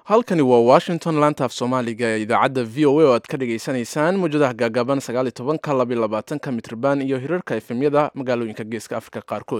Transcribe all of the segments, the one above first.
halkani waa washington laantaaf soomaaliga ee idaacadda v o a oo aad ka dhagaysanaysaan mawjadaha gaagaaban sagaal iyo tobanka labiyo labaatanka mitrban iyo hirarka efemyada magaalooyinka geeska afrika qaarkood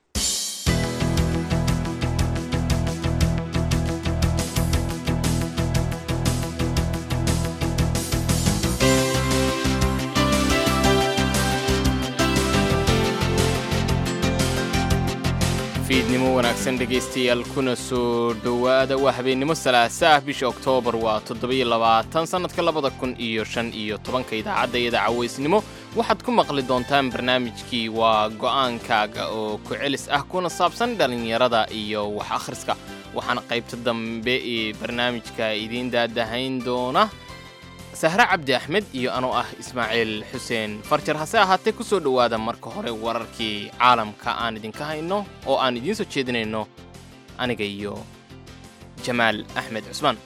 fiidnimo wanaagsan dhegaystayaal kuna soo dhowaada waa habeennimo salaasa ah bisha oktoobar waa toddobiyo labaatan sannadka labada kun iyo shan iyo tobanka idaacadda iyada cawaysnimo waxaad ku maqli doontaan barnaamijkii waa go'aankaaga oo ku celis ah kuna saabsan dhallinyarada iyo wax akhriska waxaana qaybta dambe ee barnaamijka idiin daadahayn doona sahre cabdi axmed iyo anoo ah ismaaciil xuseen farjar hase ahaatee ku soo dhowaada marka hore wararkii caalamka aan idinka hayno oo aan idiin soo jeedinayno aniga iyo jamaal axmed cusmaan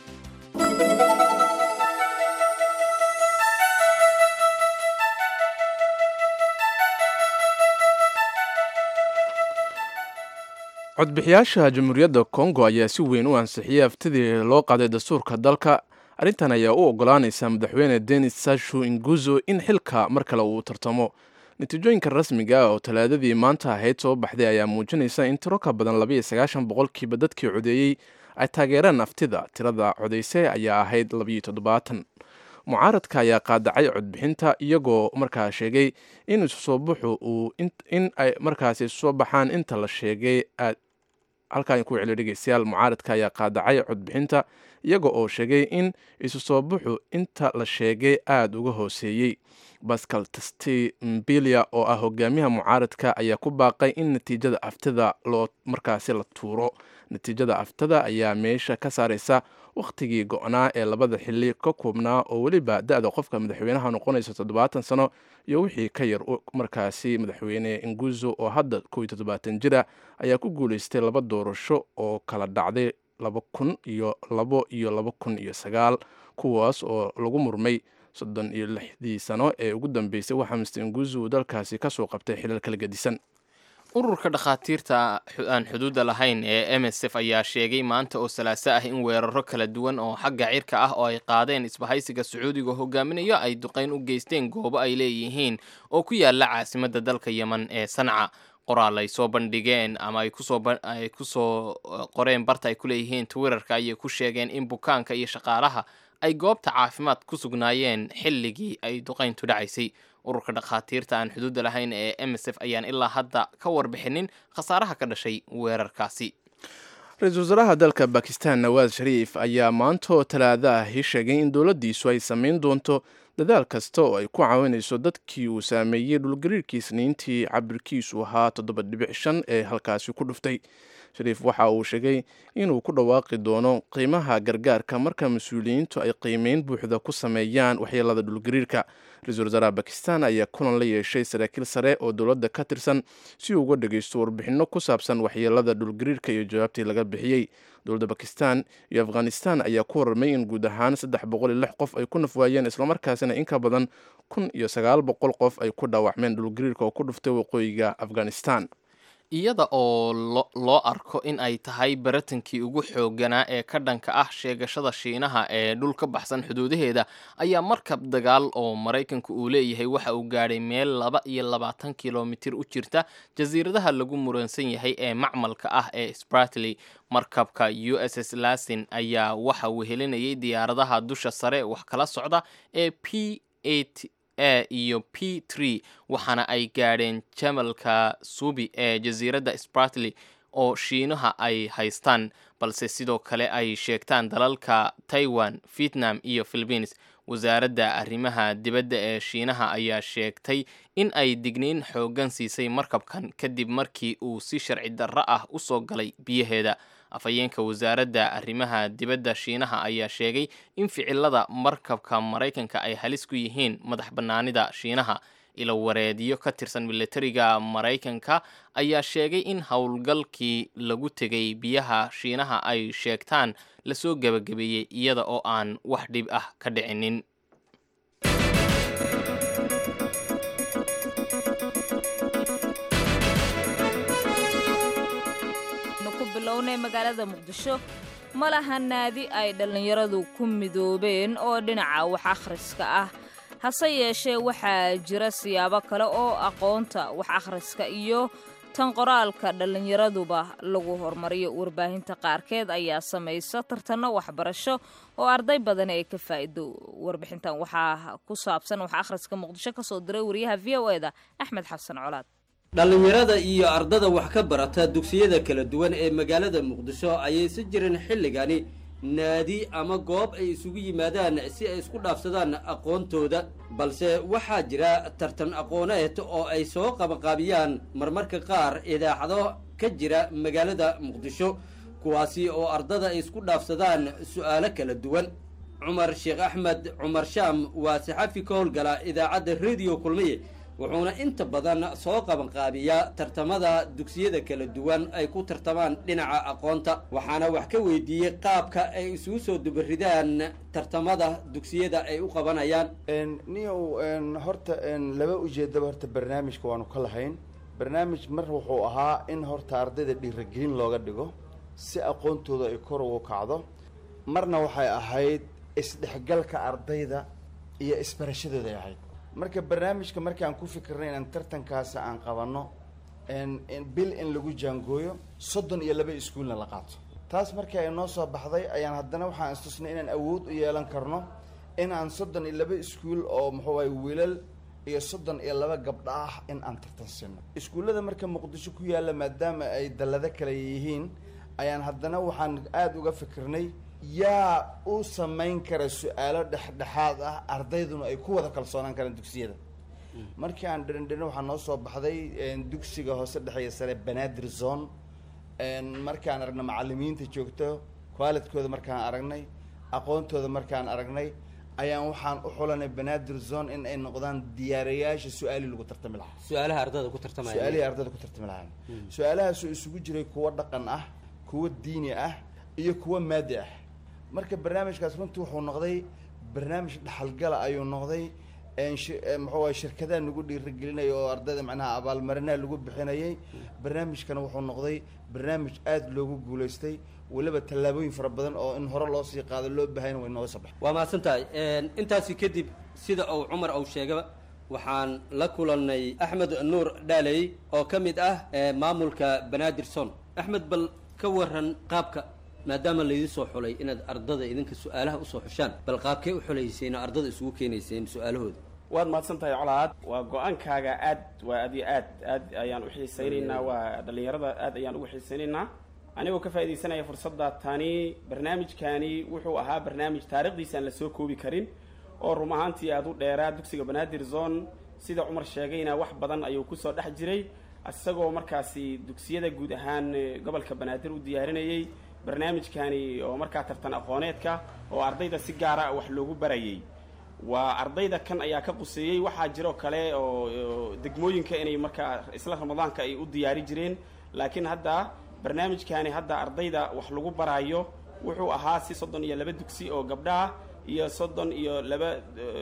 codbixiyaasha jamhuuriyadda kongo ayaa si weyn u ansixiyey aftidii loo qaaday dastuurka dalka arrintan ayaa u ogolaanaysa madaxweyne denis sashu inguzo in xilka mar kale uu tartamo natiijooyinka rasmiga ah oo talaadadii maanta ahayd soo baxday ayaa muujinaysa in tiro ka badan labayo sagaashan boqolkiiba dadkii codeeyey ay taageereen aftida tirada codeyse ayaa ahayd labayo toddobaatan mucaaradka ayaa qaadacay codbixinta iyagoo markaa sheegay in isusoobaxu uu in ay markaasi isusoo baxaan inta la sheegay halkaan ku celiyo dhegeystayaal mucaaradka ayaa qaadacay codbixinta iyaga oo sheegay in isu soo baxu inta la sheegay aada uga hooseeyey bascal testi mbilia oo ah hogaamiyaha mucaaradka ayaa ku baaqay in natiijada aftida loo markaasi la tuuro natiijada aftada ayaa meesha ka saaraysa wakhtigii go-naa ee labada xili ka koobnaa oo weliba da-da qofka madaxweynaha noqonaysa toddobaatan sano iyo wixii ka yar markaasi madaxweyne inguzo oo hadda kow iyo toddobaatan jira ayaa ku guuleystay laba doorasho oo kala dhacday laba kun iyo labo iyo laba kun iyo sagaal kuwaas oo lagu murmay soddon iyo lixdii sano ee ugu dambeysay waxaa mister inguzo uu dalkaasi kasoo qabtay xilal kala gedisan ururka dhakhaatiirta aan xuduudda lahayn ee m s f ayaa sheegay maanta oo salaaso ah in weeraro kala duwan oo xagga cirka ah oo ay qaadeen isbahaysiga sacuudiga hogaaminayo ay duqayn u geysteen goobo ay leeyihiin oo ku yaala caasimadda dalka yeman ee sanca qoraal ay soo bandhigeen ama ay kusoo qoreen barta ay ku leeyihiin twitterka ayay ku sheegeen in bukaanka iyo shaqaalaha ay goobta caafimaad ku sugnaayeen xilligii ay duqayntu dhacaysay ururka dhakhaatiirta aan xuduudda lahayn ee m s f ayaan ilaa hadda ka warbixinin khasaaraha ka dhashay weerarkaasi ra-iisul wasaaraha dalka bakistan nawaas shariif ayaa maantoo talaada ahi sheegay in dowladdiisu ay samayn doonto dadaal kasta oo ay ku caawinayso dadkii uu saameeyey dhulgariirkii isniintii cabirkiisu ahaa toddoba dhibic shan ee halkaasi ku dhuftay shariif waxa uu sheegay inuu ku dhawaaqi doono qiimaha gargaarka marka mas-uuliyiintu ay qiimeyn buuxda ku sameeyaan waxyeelada dhulgariirka ra-iisul wasaaraha bakistan ayaa kulan la yeeshay saraakiil sare oo dowladda ka tirsan si uu uga dhageysto warbixinno ku saabsan waxyeelada dhulgariirka iyo jawaabtii laga bixiyey dowladda bakistan iyo afghanistan ayaa ku warramay in guud ahaan saddex boqol iyo lix qof ay ku nafwaayeen islamarkaasina in ka badan kun iyo sagaal boqol qof ay ku dhaawacmeen dhulgariirka oo ku dhuftay waqooyiga afghanistan iyada oo loo arko in ay tahay baratankii ugu xoogganaa ee ka dhanka ah sheegashada shiinaha ee dhul ka baxsan xuduudaheeda ayaa markab dagaal oo maraykanku uu leeyahay waxa uu gaadhay meel laba iyo labaatan kilomitir u jirta jasiiradaha lagu muransan yahay ee macmalka ah ee spratley markabka u s s lasin ayaa waxa uu helinayay diyaaradaha dusha sare wax kala socda ee p a iyo p tree waxaana ay gaadheen jamalka subi ee jasiiradda spratley oo shiinaha ay haystaan balse sidoo kale ay sheegtaan dalalka taiwan vietnam iyo philibiines wasaaradda arrimaha dibadda ee shiinaha ayaa sheegtay in ay digniin xooggan siisay markabkan kadib markii uu si sharci darro ah u soo galay biyaheeda afhayeenka wasaaradda arrimaha dibadda shiinaha ayaa sheegay in ficilada markabka maraykanka ay halis ku yihiin madax bannaanida shiinaha ilo wareedyo ka tirsan militariga maraykanka ayaa sheegay in howlgalkii lagu tegay biyaha shiinaha ay sheegtaan lasoo gebagabeeyey iyada oo aan wax dhib ah ka dhicinin bilownay magaalada muqdisho ma laha naadi ay dhallinyaradu ku midoobeen oo dhinaca wax akhriska ah hase yeeshee waxaa jira siyaabo kale oo aqoonta wax akhriska iyo tan qoraalka dhallinyaraduba lagu hormariyo warbaahinta qaarkeed ayaa samaysa tartanno waxbarasho oo arday badan ay ka faa'iido warbixintan waxaa ku saabsan wax akhriska muqdisho ka soo diray wariyaha v o eda axmed xasan colaad dhallinyarada iyo ardada wax ka barata dugsiyada kala duwan ee magaalada muqdisho ayay si jirin xilligani naadi ama goob ay isugu yimaadaan si ay isku dhaafsadaan aqoontooda balse waxaa jira tartan aqooneed oo ay soo qabanqaabiyaan marmarka qaar idaacado ka jira magaalada muqdisho kuwaasi oo ardada ay isku dhaafsadaan su'aalo kala duwan cumar sheekh axmed cumar shaam waa saxafi ka howlgala idaacadda rediyo kulmiye wuxuuna inta badan soo qabanqaabiyaa tartamada dugsiyada kala duwan ay ku tartamaan dhinaca aqoonta waxaana wax ka weydiiyey qaabka ay isugu soo dubaridaan tartamada dugsiyada ay u qabanayaan niyow horta laba ujeedaba horta barnaamijka waanu ka lahayn barnaamij mar wuxuu ahaa in horta ardayda dhiiragelin looga dhigo si aqoontooda ay kor ugu kacdo marna waxay ahayd isdhexgalka ardayda iyo isbarashadooda ay ahayd marka barnaamijka markaan ku fikirnay inaan tartankaasi aan qabanno bil in lagu jaangooyo soddon iyo laba iskuulna la qaato taas markii ay noo soo baxday ayaan haddana waxaan istusnay inaan awood u yeelan karno in aan soddon iyo laba iskuul oo muxuu ahay wiilal iyo soddon iyo laba gabdho ah in aan tartan siino iskuullada marka muqdisho ku yaalla maadaama ay dallado kale yihiin ayaan haddana waxaan aada uga fikirnay yaa u samayn kara su-aalo dhexdhexaad ah ardayduna ay ku wada kalsoonaan karaan dugsiyada markii aan dherindherin waxaa noo soo baxday dugsiga hoose dhexeeya sare banaadir zone markaan aragna macalimiinta joogto qualidkooda markaan aragnay aqoontooda markaan aragnay ayaan waxaan u xulanay banaadir zone in ay noqdaan diyaarayaasha su-aalii lagu tartami lahaa su-aalaha ardada ku tartamaya su-aalihii ardada ku tartami lahaan su-aalahaasoo isugu jiray kuwo dhaqan ah kuwo diini ah iyo kuwo maadi ah marka barnaamijkaas runtii wuxuu noqday barnaamij dhaxalgala ayuu noqday muxuu ahay shirkadaha nagu dhiirigelinaya oo ardayda macnaha abaalmarinaha lagu bixinayay barnaamijkana wuxuu noqday barnaamij aada loogu guulaystay weliba tallaabooyin fara badan oo in hore loo sii qaado loo bahayna way nooga soo baxay waa mahadsan tahay intaasi kadib sida uu cumar uu sheegaba waxaan la kulannay axmed nuur dhaaley oo ka mid ah maamulka banaadir son axmed bal ka waran qaabka maadaama laydin soo xulay inaad ardada idinka su-aalaha usoo xushaan bal qaabkee u xulayseen oo ardada isugu keenayseen su-aalahooda waad mahadsan tahay colaad waa go-aankaaga aad waa aad iyo aad aad ayaan u xiisaynaynaa waa dhallinyarada aad ayaan ugu xiisaynaynaa anigoo ka faaidaysanaya fursadda tani barnaamijkani wuxuu ahaa barnaamij taarikhdiisa aan la soo koobi karin oo rum ahaantii aada u dheeraa dugsiga banaadir zone sida cumar sheegayna wax badan ayuu kusoo dhex jiray isagoo markaasi dugsiyada guud ahaan gobolka banaadir u diyaarinayay barnaamijkani oo markaa tartan aqooneedka oo ardayda si gaara wax loogu barayay waa ardayda kan ayaa ka quseeyey waxaa jiroo kale oo degmooyinka inay markaa isla ramadaanka ay u diyaari jireen laakiin hadda barnaamijkani hadda ardayda wax lagu baraayo wuxuu ahaa si soddon iyo laba dugsi oo gabdhaah iyo soddon iyo laba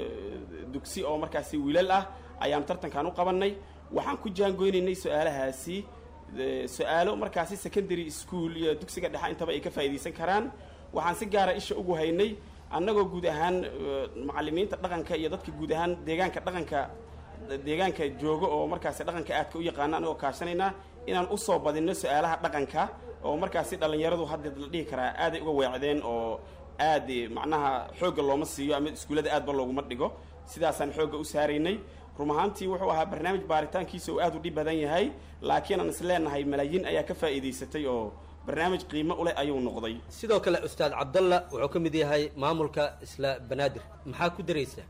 dugsi oo markaasi wiilal ah ayaan tartankan u qabanay waxaan ku jaangoynaynay su-aalahaasi su-aalo markaasi secondary school iyo dugsiga dhexe intaba ay ka faa'iidaysan karaan waxaan si gaara isha ugu haynay annagoo guud ahaan macalimiinta dhaqanka iyo dadka guud ahaan deegaanka dhaqanka deegaanka jooga oo markaasi dhaqanka aadka u yaqaana annagoo kaashanayna inaan usoo badinno su-aalaha dhaqanka oo markaasi dhallinyaradu hadda la dhihi karaa aaday uga weecdeen oo aad macnaha xoogga looma siiyo ama iskuullada aadba looguma dhigo sidaasaan xoogga u saaraynay rum ahaantii wuxuu ahaa barnaamij baaritaankiisa uu aad u dhib badan yahay laakiin aan is leenahay malaayiin ayaa ka faa'iidaysatay oo barnaamij qiimo u leh ayuu noqday sidoo kale ustaad cabdalla wuxuu ka mid yahay maamulka isla banaadir maxaa ku daraysaa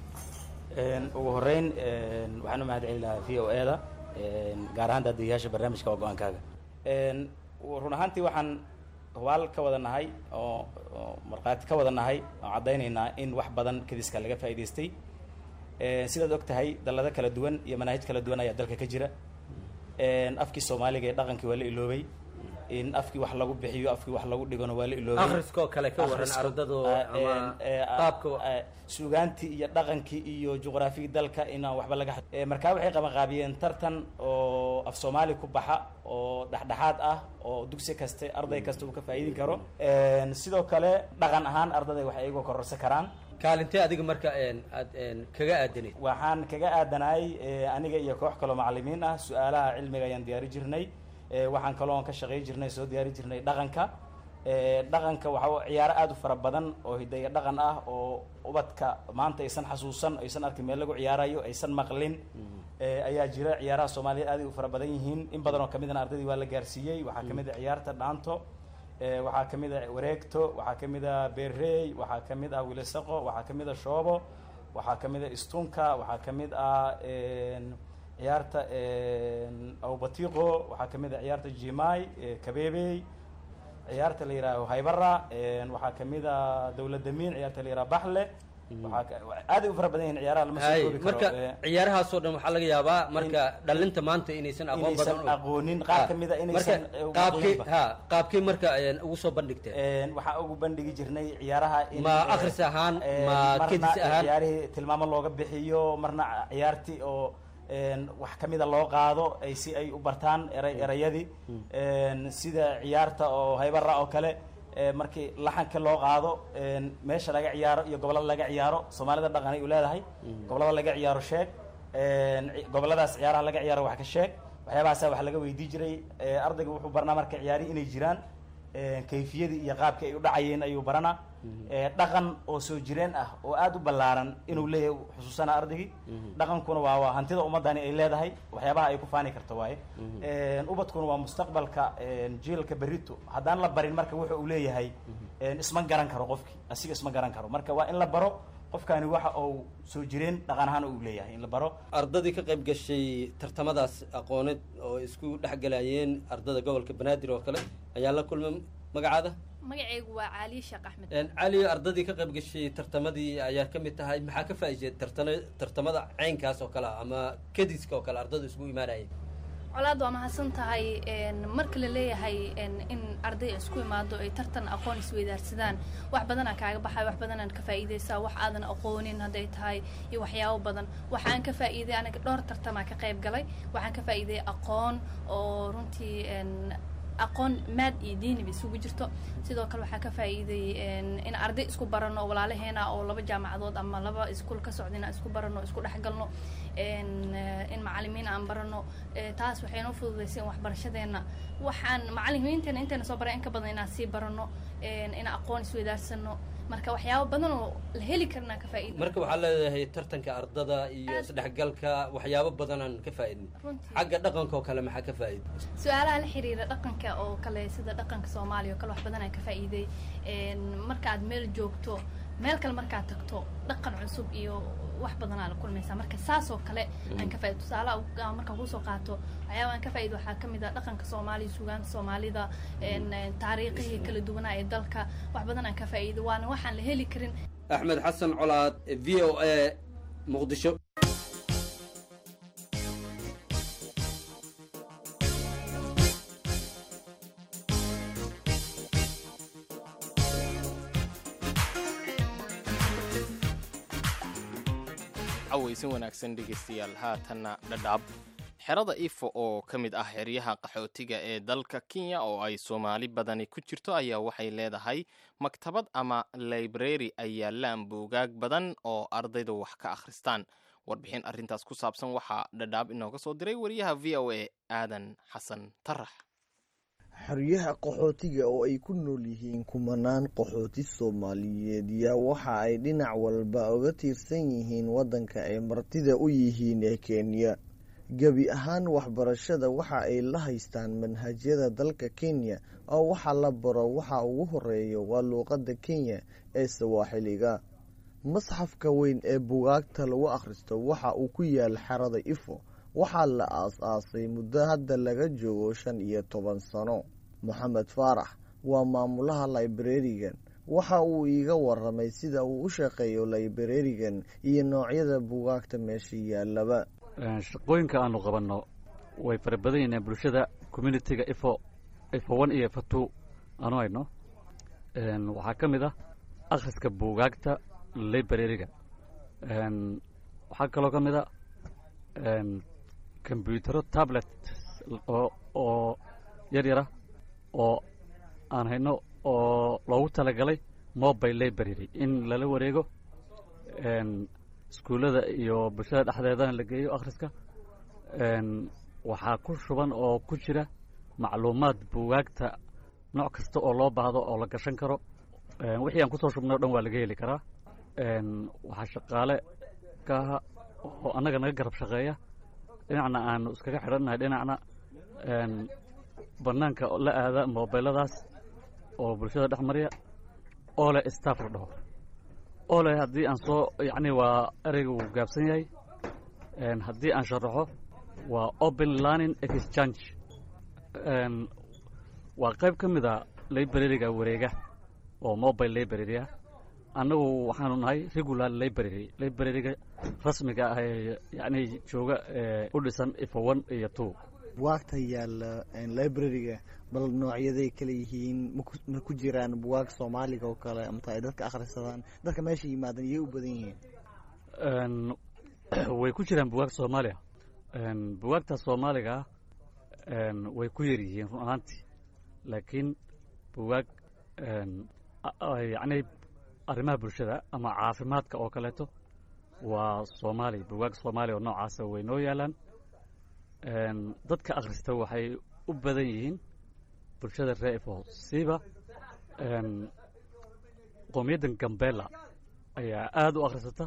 ugu horeyn waxaan u mahad celin lahaa v o e da gaar ahaan daadiyayaasha barnaamijka waa go-aankaaga run ahaantii waxaan hubaal ka wada nahay oo markhaati ka wada nahay oo caddaynaynaa in wax badan kadiska laga faa'idaystay sidaad og tahay dallado kala duwan iyo manaahij kala duwan ayaa dalka ka jira afkii soomaaliga ee dhaqankii waa la iloobay in afkii wax lagu bixiyo afkii wax lagu dhigona waa la iloobay akhriskoo kale ka waran Akhriska, ardadu ah, ama een, ee, ah, qaabka ah, suugaantii iyo dhaqankii iyo juqraafigii dalka inaan waxba laga xad- ee, markaa waxay qaban qaabiyeen tartan oo af soomaali ku baxa oo dhexdhexaad ah oo dugsi kaste arday kasta uu ka faa'iidin karo Een, sidoo kale dhaqan ahaan ardayda waxay iyagu kororsan karaan kaalintee adiga marka een, aad een, kaga aadanayd waxaan kaga aadanahay eh, aniga iyo koox kaloo macalimiin ah su-aalaha cilmiga ayaan diyaari jirnay Eh, waxaan kaloo ka shaqay jirnay soo diyaari jirnay dhaqanka Eh, dhaqanka waxa ciyaaro aada u fara badan oo hidaya dhaqan ah oo ubadka maanta aysan xasuusan aysan arkin meel lagu ciyaarayo aysan maqlin Eh, ayaa jira ciyaaraha soomaaliyeed aad ay u fara badan yihiin in badan oo kamidana ardaydii waa la gaarsiiyey waxaa kamid a ciyaarta dhaanto Eh, waxaa kamid a wareegto waxaa kamid a beerey waxaa kamid ah wilisaqo waxaa kamid a shoobo waxaa kamid a istunka waxaa kamid ah een, ciyaarta een, awbatiqo waxaa kamid a ciyaarta jimai eh, kabeebey ciyaarta la yihaaho haybara een, waxaa kamid a dowladamiin ciyaarta la yihaaho baxle waxaa ka- aad ay u fara badan yihiin ciyaaraha lama soo hay koobi karo marka Eh, ciyaarahaasoo dhan waxaa laga yaabaa marka dhalinta maanta inaysan aqoon badan inaysan u- aqoonin qaar Ha, kamid a marka inaysan eh, ugu qaabkii aqooninba. ha qaabkii marka een, ugu soo bandhigteen Een, waxaa ugu bandhigi jirnay ciyaaraha in Ma eh, akhris ahaan, eh, ma marna kedis ahaan? ciyaarihii tilmaamo looga bixiyo marna ciyaartii oo een, wax kamida loo qaado ay si ay u bartaan eray erayadii Een, sida ciyaarta oo haybara oo kale eh, markii laxanka loo qaado een, meesha laga ciyaaro iyo gobolada laga ciyaaro soomaalida dhaqan ay u leedahay gobolada laga ciyaaro sheeg Een, ci- goboladaas ciyaaraha laga ciyaaro wax ka sheeg waxyaabahaasa wax laga weydii jiray Eh, ardayga wuxuu barnaa marka ciyaari inay jiraan Een, kayfiyadii iyo qaabkii ay u dhacayeen ayuu baranaa Ee, dhaqan oo soo jireen ah oo aada u ballaaran inuu leeyahay xusuusana ardaygii dhaqankuna waa waa hantida ummadani ay leedahay waxyaabaha ay ku faani karto waaye Een, ubadkuna waa mustaqbalka een, jiilka berito haddaan la barin marka wuxa uu leeyahay een, isma garan karo qofkii asiga isma garan karo marka waa in la baro qofkani waxa uu soo jireen dhaqan ahaan uu leeyahay in la baro ardadii ka qayb gashay tartamadaas aqooneed oo isku dhexgalayeen ardada gobolka banaadir oo kale ayaa la kulmay magacaada magacaygu waa caaliye sheekh axmed Een, cali ardadii ka qayb gashay tartamadii ayaa ka mid tahay maxaa ka faa'iideed tartana tartamada caynkaas oo kale ah ama kadiska oo kale ardadu isugu imaanayeen colaad waa mahadsan tahay een, marka la leeyahay een, in arday isku imaado ay tartan aqoon isweydaarsadaan wax badanaa kaaga baxay wax badanaan ka faa'iidaysaa wax aadan aqoonin hadday tahay iyo waxyaabo badan waxaan ka faa'iiday aniga dhowr tartamaa ka qayb galay waxaan ka faa'iiday aqoon oo runtii een, aqoon maad iyo diiniba isugu jirto sidoo kale waxaa ka faa'iiday een, in arday isku barano walaalaheena oo laba jaamacadood ama laba iskuul ka socda inaan isku barano isku dhexgalno een, eh, in macalimiin aan barano Eh, taas waxay noo fududaysay in waxbarashadeena waxaan macalimiinteena inteena soo baray in ka badan inaan sii barano een, in aqoon isweydaarsano marka waxyaabo badan oo la heli karnaa ka faa'iida marka waxaa leedahay tartanka ardada iyo Aad. isdhexgalka waxyaabo badanaan ka faa'iidnay runtii xagga dhaqanka oo kale maxaa ka faa'iiday su-aalaha la xiriira dhaqanka oo kale sida dhaqanka soomaaliya oo kale wax badan aan ka faa'iiday Een, markaad meel joogto meel kale markaad tagto dhaqan cusub iyo wax badan aa la kulmaysaa marka saas oo kale aan ka faa'iido tusaalaha ugu- aan markaan kusoo qaato waxyaaba aan ka faa'iido waxaa ka mid ah dhaqanka soomaaliya suugaanta soomaalida een, een, taariikhihii kala duwanaa ee dalka wax badan aan ka faa'iido waana waxaan la heli karin axmed xasan colaad v o a muqdisho cawaysin wanaagsan dhegaystayaal haatanna dhadhaab xerada ifo oo ka mid ah xeryaha qaxootiga ee dalka kenya oo ay soomaali badani ku jirto ayaa waxay leedahay maktabad ama library ay yaalaan buugaag badan oo ardaydu wax ka akhristaan warbixin arrintaas ku saabsan waxaa dhadhaab inooga soo diray wariyaha v o a aadan xasan tarax xeryaha qaxootiga oo ay ku nool yihiin kumanaan qaxooti soomaaliyeed yaa waxa ay dhinac walba uga tiirsan yihiin waddanka ay martida u yihiin ee kenya gebi ahaan waxbarashada waxa ay la haystaan manhajyada dalka kenya oo waxa la baro waxa ugu horeeya waa luuqadda kenya ee sawaaxiliga masxafka weyn ee bugaagta lagu akhristo waxa uu ku yaal xerada ifo waxaa la aas-aasay muddo hadda laga joogo shan iyo toban sano moxamed faarax waa maamulaha librarigan waxa uu iiga waramay sida uu u shaqeeyo librarigan iyo noocyada bugaagta meesha yaalaba shaqooyinka aanu qabanno way fara badan yihiin bulshada communitiga ifo ifa one iyo ifa two aanu hayno waxaa ka mid ah akhriska buugaagta librariga waxaa kaloo ka mid a kombyutaro tablet oo oo yar yara oo aan hayno oo loogu talagalay mobile library in lala wareego iskuullada iyo bulshada dhexdeedana la geeyo akhriska waxaa ku shuban oo ku jira macluumaad buugaagta nooc kasta oo loo baahdo oo la gashan karo wixii aan kusoo shubnay o dhan waa laga heli karaa waxaa shaqaale ka aha oo annaga naga garab shaqeeya dhinacna aanu iskaga xidhannahay dhinacna bannaanka la aada mobiladaas oo bulshada dhex marya oo leh staff la dhaho oo leh haddii aan soo yacni waa ereyga wuu gaabsan yahay haddii aan sharaxo waa open learning exchange waa qayb ka mid a librariga wareega oo mobile library ah annagu waxaanu nahay regular library librariga rasmiga ah ee yacni jooga u dhisan ifa one iyo two buwaagta yaalla librariga bal noocyaday kala yihiin ma ku jiraan buwaag soomaaliga oo kale amata ay dadka akhrisadaan dadka meesha yimaadan iyay u badan yihiin way ku jiraan buwaag soomaaliya buwaagta soomaaliga way ku yar yihiin run ahaantii laakiin buwaag yacni arrimaha bulshada ama caafimaadka oo kaleeto waa soomaali buwaag soomaaliya oo noocaasa way noo yaalaan dadka akhrista waxay u badan yihiin bulshada ree ifo siiba qoomiyaddan gambela ayaa aada u akhrisata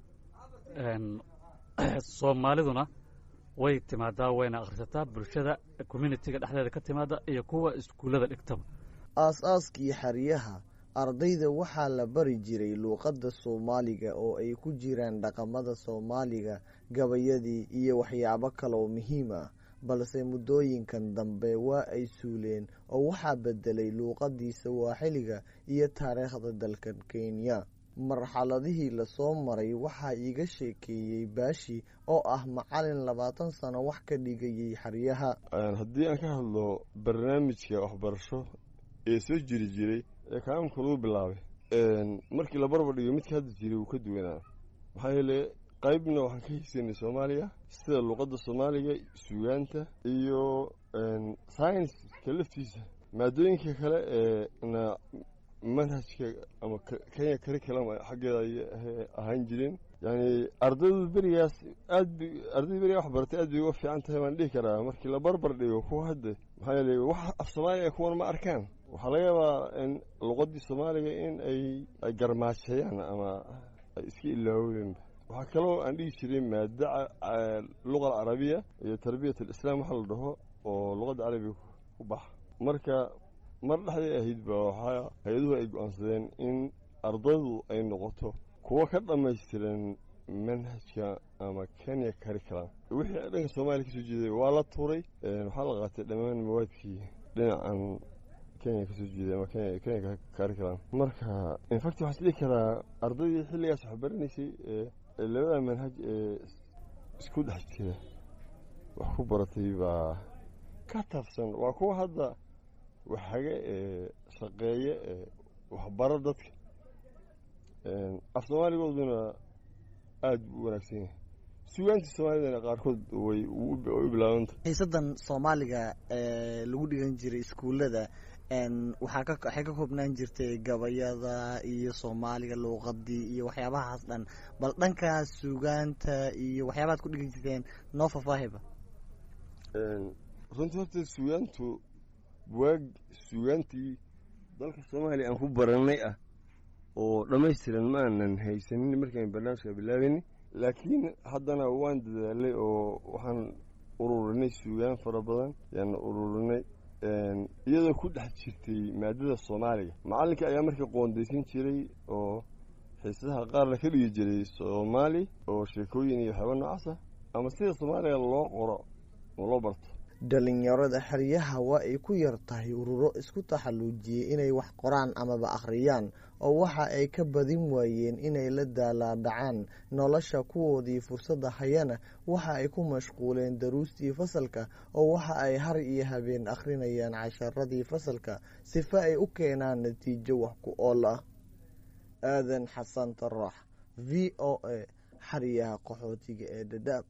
soomaaliduna way timaadaa wayna akhrisataa bulshada communitiga dhexdeeda ka timaada iyo kuwa iskuullada dhigtaba aas-aaskii xeryaha ardayda waxaa la bari jiray luuqadda soomaaliga oo ay ku jiraan dhaqamada soomaaliga gabayadii iyo waxyaabo kale oo muhiim ah balse muddooyinkan dambe waa ay suuleen oo waxaa bedelay luuqadii sawaaxiliga iyo taariikhda dalkan kenya marxaladihii lasoo maray waxaa iiga sheekeeyey baashi oo ah macalin labaatan sano wax ka dhigayay xeryaha haddii aan ka hadlo barnaamijka waxbarasho ee soo jiri jiray ee kaaamka lagu bilaabay markii la barbar dhigo midka hadda jiray wuu ka duwanaa maxaa yeele qaybna waxaan ka haysanay soomaaliga sida luuqadda soomaaliga sugaanta iyo saynska laftiisa maadooyinka kale ee na manhajka ama kenya curriculum xaggeeda ay ahaan jireen yani ardaydu berigaas aad b ardayda berigaa wax baratay aad bay uga fiican tahay baan dhihi karaa markii la barbar dhigo kuwa hadda maxaa yeele wax af soomaaliga kuwan ma arkaan waxaa laga yaabaa in luqadii soomaaliga in ay ay garmaajeeyaan ama ay iska ilaaweenba waxaa kaloo aan dhihi jiray maada luqa alcarabiya iyo tarbiyat alislaam waxa la dhaho oo luqadda carabiga ku baxa marka mar dhexday ahayd ba waxaa hay-aduhu ay go-aansadeen in ardaydu ay noqoto kuwo ka dhammaystiran manhajka ama kenya curriculum wixii dhanka soomaaliya kasoo jeeday waa la tuuray waxaa la qaatay dhammaan mawaadkii dhinacan kenya kasoo jeeday ama kenya kenya curriculum marka infact waxaa isdhihi karaa ardaydii xilligaas wax baranaysay ee labada manhaj ee isku dhex jira wax ku baratay baa ka taabsan waa kuwa hadda waxaga ee shaqeeya ee waxbaro dadka af soomaaligooduna aada u wanaagsan yahay sugaantii soomaalidana qaarkood way u bilaabanta xiisadan soomaaliga ee lagu dhigan jiray iskuullada waxaa ka waxay ka koobnaan jirtay gabayada iyo soomaaliga luuqadii iyo waxyaabahaas dhan bal dhankaas sugaanta iyo waxyaabahaad ku dhigan jirteen noo faahfaahiba runtii horta sugaantu buwaag sugaantii dalka soomaaliya aan ku baranay ah oo dhammaystiran ma aanan haysanin markaan barnaamijka bilaabayni laakiin haddana waan dadaalay oo waxaan ururinay sugaan fara badan yaan ururinay iyadoo ku dhex jirtay maadada soomaaliga macallinka ayaa marka qoondaysan jiray oo xiisadaha qaarna ka dhigi jiray soomaali oo sheekooyin iyo waxyaaba noocaas ah ama sida soomaaliga loo qoro oo loo barto dhalinyarada xeryaha waa ay ku yar tahay ururo isku taxalluujiyey inay wax qoraan amaba akhriyaan oo waxa ay ka badin waayeen inay la daalaadhacaan nolosha kuwoodii fursadda hayana waxa ay ku mashquuleen daruustii fasalka oo waxa ay har iyo habeen akhrinayaan casharadii fasalka sifa ay u keenaan natiijo wax ku ool ah aadan xasan tarax v o a xeryaha qaxootiga ee dhadhaab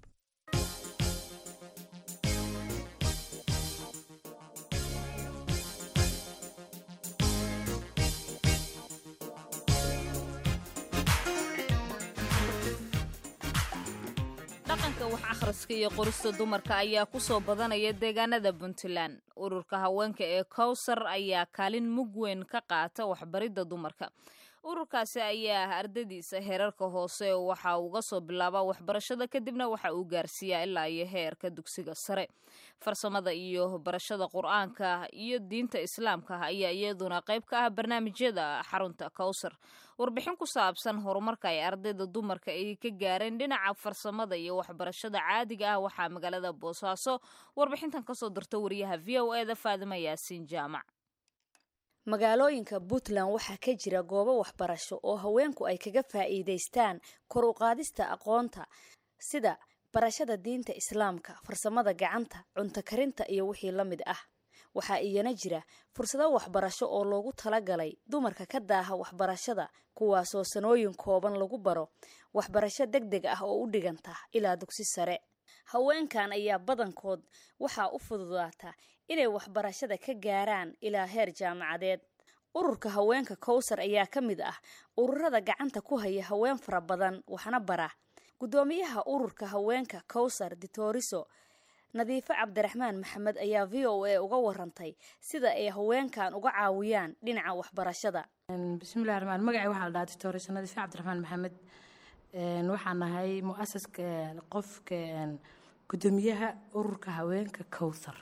dhaqanka wax akhriska iyo qorista dumarka ayaa ku soo badanaya deegaanada puntland ururka haweenka ee kowsar ayaa kaalin mug weyn ka qaata waxbaridda dumarka ururkaasi ayaa ardadiisa heerarka hoose waxa uga soo bilaabaa waxbarashada kadibna waxa uu gaarsiiyaa ilaa iyo heerka dugsiga sare farsamada iyo barashada qur-aanka iyo diinta islaamka ayaa iyaduna qayb ka ah barnaamijyada xarunta kowsar warbixin ku saabsan horumarka ay ardayda dumarka ay ka gaareen dhinaca farsamada iyo waxbarashada caadiga ah waxaa magaalada boosaaso warbixintan kasoo dirta wariyaha v o e da faadima yaasiin jaamac magaalooyinka puntland waxaa ka jira goobo waxbarasho oo haweenku ay kaga faa'iidaystaan kor u qaadista aqoonta sida barashada diinta islaamka farsamada gacanta cunto karinta iyo wixii la mid ah waxaa iyana jira fursado waxbarasho oo loogu talagalay dumarka ka daaha waxbarashada kuwaasoo sanooyin kooban lagu baro waxbarasho deg deg ah oo u dhiganta ilaa dugsi sare haweenkan ayaa badankood waxaa u fududaata inay waxbarashada ka gaaraan ilaa heer jaamacadeed ururka haweenka kowsar ayaa ka mid ah ururada gacanta ku haya haween fara badan waxna bara guddoomiyaha ururka haweenka kowsar ditoriso nadiifo cabdiraxmaan maxamed ayaa v o a uga warantay sida ay haweenkan uga caawiyaan dhinaca waxbarashada bismillahi raxmaan magacay waxaa la dhahaa ditoriso nadiifo cabdiraxmaan maxamed waxaan nahay mu-asaska qofka guddoomiyaha ururka haweenka kowthar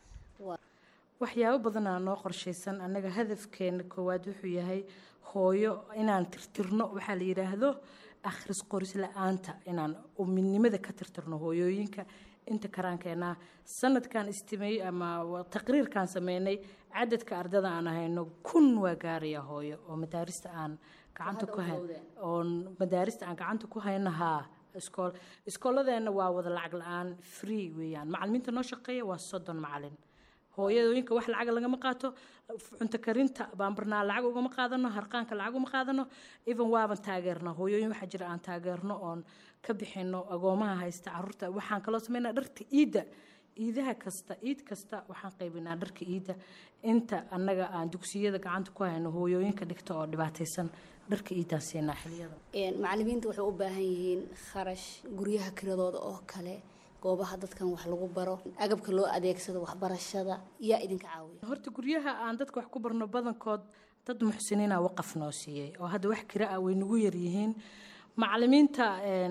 waxyaabo badanaa noo qorshaysan annaga hadafkeena koowaad wuxuu yahay hooyo inaan tirtirno waxaa la yidhaahdo akhris qoris la-aanta inaan midnimada ka tirtirno hooyooyinka inta karaankeenaa sanadkan istimey ama taqriirkan sameynay cadadka ardada aan ahayno kun waa gaaraya hooyo oo madaarista aan gacanta ku hay oo madaarista aan gacanta ku hayno haa iskool iskooladeena waa wada lacag la-aan free weeyaan macalimiinta noo shaqeeya waa soddon macalin hooyadooyinka wax lacag lagama qaato cunto karinta baanbarnaa lacag ugama qaadano harqaanka lacag uma qaadano even waaban taageerna hooyooyin waxaa jira aan taageerno oon ka bixino agoomaha haysta caruurta waxaan kaloo sameynaa dharka iidda iidaha kasta iid kasta waxaan qaybinaa dharka iidda inta annaga aan dugsiyada gacanta ku hayno hooyooyinka dhigta oo dhibaataysan dharka iiddaan siinaa xiliyada macalimiinta waxay u baahan yihiin kharash guryaha kiradooda oo kale goobaha dadkan wax lagu baro agabka loo adeegsado waxbarashada yaa idinka caawiya horta guryaha aan dadka wax ku barno badankood dad muxsiniina waqaf noo siiyey oo hadda wax kira ah way nagu yaryihiin macalimiinta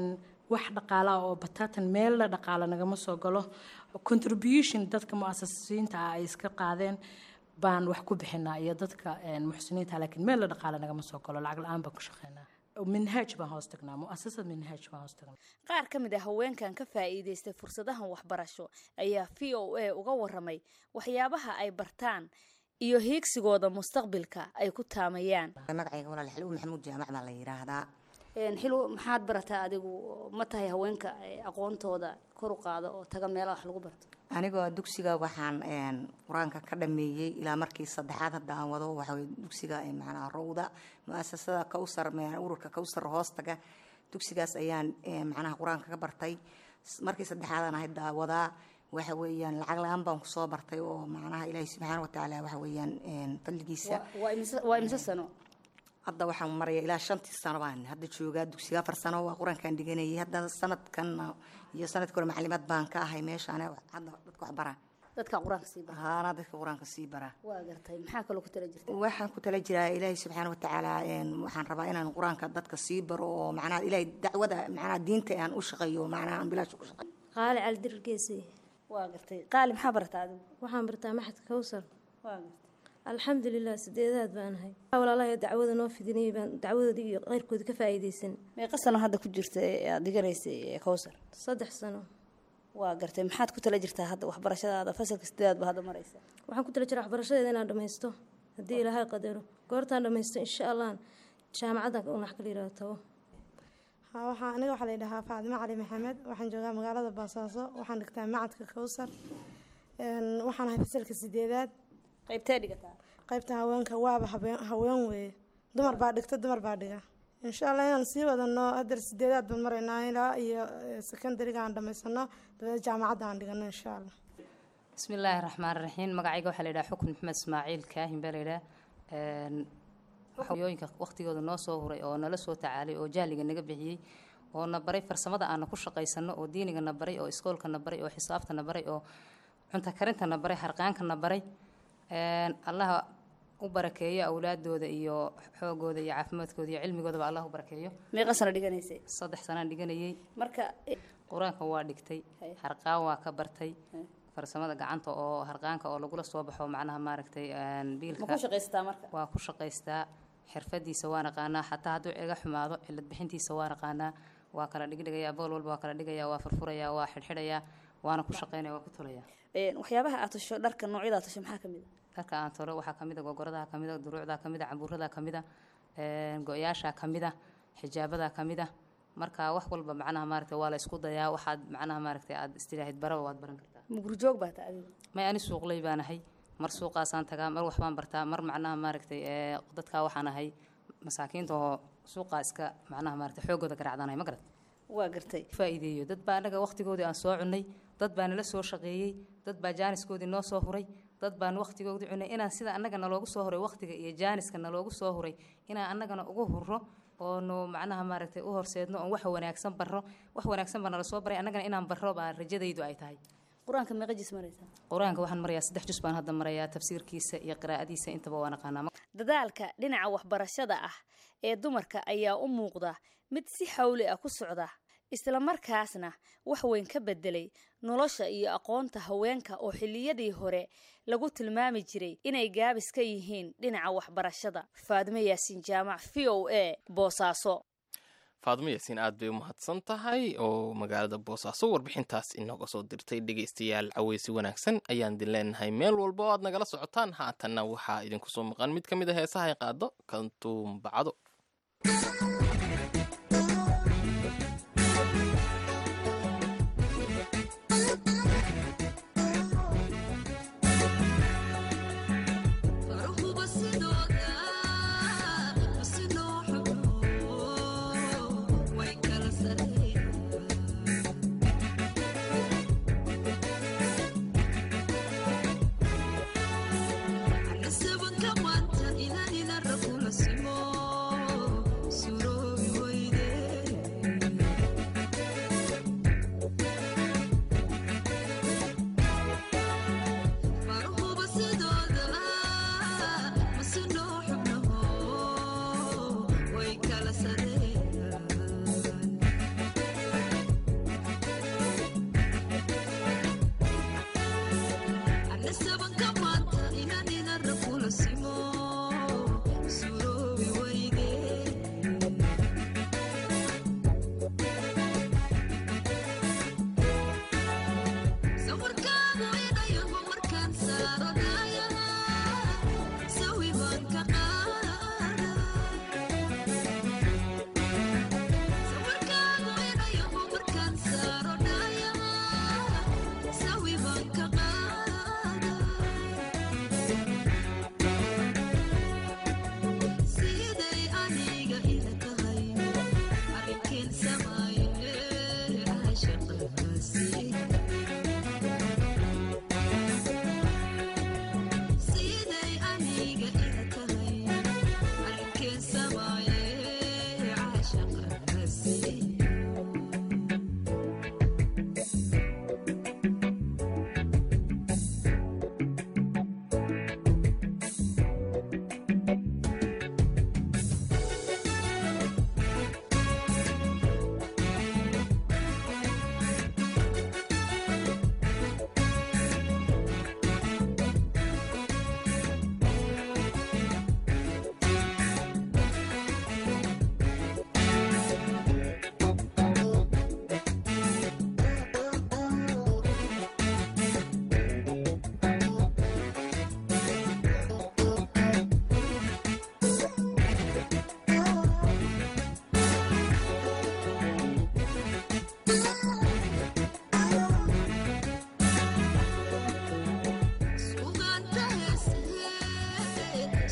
wax dhaqaalaa oo bataatan meella dhaqaala nagama soo galo contribution dadka mu-asasiinta ah ay iska qaadeen baan wax ku bixinaa iyo dadka muxsiniinta laakiin meella dhaqaala nagama soo galo lacag la-aan baan ku shaqeynaa minhaaj baan hoos tagnaa muasasad minhaaj baan hoos tagnaa qaar ka mid a haweenkan ka faa'iidaystay fursadahan waxbarasho ayaa v o a uga waramay waxyaabaha ay bartaan iyo hiigsigooda mustaqbilka ay ku taamayaan magacayga walaal xilwo maxamuud jaamac baa la yidhaahdaa xilwo maxaad barataa adigu ma tahay haweenka aqoontooda kor u qaada oo taga meelaha wax lagu barto anigoo dugsiga waxaan qur-aanka ka dhameeyey ilaa markii saddexaad hadda aan wado waxawey dugsiga macnaha rowda mu-asasada kowsar ururka kowsar hoostaga dugsigaas ayaan macnaha qur-aanka ka bartay markii saddexaadaan ahayd wadaa waxa weeyaan lacag la-aan baan kusoo bartay oo macnaha ilaahi subxaana watacaala waxa weeyaan fadligiisa waa imse sano hadda waxaan maraya ilaa shantii sano baan hadda joogaa dugsiga afar sano waa qur-aankaan dhiganayay hadda sanadkan iyo sanadkii hore macalimaad baan ka ahay meeshaan hadda dadka wax bara dadka qur-aanka sii bara haana dadka qur-aanka sii bara waa gartay maxaa kaloo ku tala jirta waxaan ku tala jiraa ilaahi subxaana watacaala waxaan rabaa inaan qur-aanka dadka sii baro oo macnaha ilaahay dacwada macnaha diinta aan u shaqeeyo macnaha aan bilaash ku shaqeeyo qaali caldir geesi waa gartay qaali maxaa bartaa adigu waxaan bartaa maxad kowsar waa gartay alxamdulilah sideedaad baanahay walaalahay dacwada noo fidinayay baan dacwadoodii iyo keyrkoodii ka faa'iidaysan meeqa sano hadda ku jirta ee aad diganaysay kowsar saddex sano waa gartay maxaad ku tala jirtaa hadda waxbarashadaada fasalka sideedaad ba hadda maraysa waxaan ku tala jiraa waxbarashadeeda inaan dhammaysto haddii ilaahay qadaro goortaan dhammaysto insha allah jaamacaddan unax kala yihahdo tago Ha, waxaa aniga waxaa la yidhahaa faadimo cali maxamed waxaan joogaa magaalada boosaaso waxaan dhigtaa macadka kowsar Een, waxaan ahay fasalka sideedaad qaybtee dhigataa qaybta haweenka waaba habeen- haween weeye dumar baa dhigta dumar baa dhiga insha allah inaan sii wadano hadeer sideedaad baan maraynaa ilaa iyo eh, secondary-ga aan dhamaysano dabeed jaamacadda aan dhigano insha allah bismillaahi raxmaan raxiim magacayga waxaa la yidhaha xukun maxamed ismaaciil kaahin baa la yidhaha waxyooyinka waqtigooda noo soo huray oo nala soo tacaalay oo jahliga naga bixiyey oo na baray farsamada aana ku shaqaysano oo diiniga na baray oo iskoolka na baray oo xisaabta na baray oo cunto karinta na baray harqaanka na baray Een, allaha u barakeeyo awlaadooda iyo xoogooda iyo caafimaadkooda iyo cilmigoodaba allah u barakeeyo meeqa sano dhiganaysay saddex sanaan dhiganayay marka qur-aanka waa dhigtay harqaan waa ka bartay farsamada gacanta oo harqaanka oo lagula soo baxo macnaha maaragtay een, biilka ma ku shaqaysataa marka waa ku shaqaystaa xirfadiisa waa naqaanaa xataa hadduu iga xumaado cilad bixintiisa waa naqaanaa waa kala dhigdhigayaa bool walba waa kala dhigayaa waa furfurayaa waa xidhxidhayaa waana ku shaqaynaya waa ku tolayaa Een, waxyaabaha aad tasho dharka noocyada aad tasho maxaa kamid a dharka aan tolo waxaa kamid a gogoradaha kamid a duruucdaa kamid a cambuuradaa kamid a een, go-yaashaa kamid a xijaabadaa kamid a marka wax walba macnaha maaragtay waa la isku dayaa waxaad macnaha maaragtay aad istilaahid baraba waad baran kartaa mugurjoog baa ta adiga may ani suuqley baan ahay mar suuqaasaan tagaa mar waxbaan bartaa mar macnaha maaragtay ee, dadkaa waxaan ahay masaakiinta oo suuqaa iska macnaha maaragtay xoogooda garaacdanahay ma garat waa gartay faa'iideeyo dad baa annaga waqtigoodii aan soo cunnay dad baa nala soo shaqeeyey dad baa jaaniskoodii noo soo huray dad baan waqtigoodii cunnay inaan sida annaga naloogu soo huray waqtiga iyo jaaniska naloogu soo huray inaan annagana ugu hurro oonu macnaha maaragtay u horseedno oon wax wanaagsan barro wax wanaagsan baa nala soo baray annagana inaan barro baa rajadaydu ay tahay qur-aanka meeqa jis maraysaa qur-aanka waxaan marayaa saddex jus baan hadda marayaa tafsiirkiisa iyo qiraa'adiisa intaba waa naqaanaa dadaalka dhinaca waxbarashada ah ee dumarka ayaa u muuqda mid si xawli ah ku socda islamarkaasna wax weyn ka bedelay nolosha iyo aqoonta haweenka oo xilliyadii hore lagu tilmaami jiray inay gaabis ka yihiin dhinaca waxbarashada faadimo yaasiin jaamac v o a boosaaso faadmo yaasiin aad bay u mahadsan tahay oo magaalada boosaaso warbixintaas inooga soo dirtay dhegaystayaal caweysi wanaagsan ayaan idin leenahay meel walba oo aad nagala socotaan haatanna waxaa idinku soo maqan mid ka mid a heesaha ay qaado kantuumbacdo Anasaba kamanta ina ina rakula simo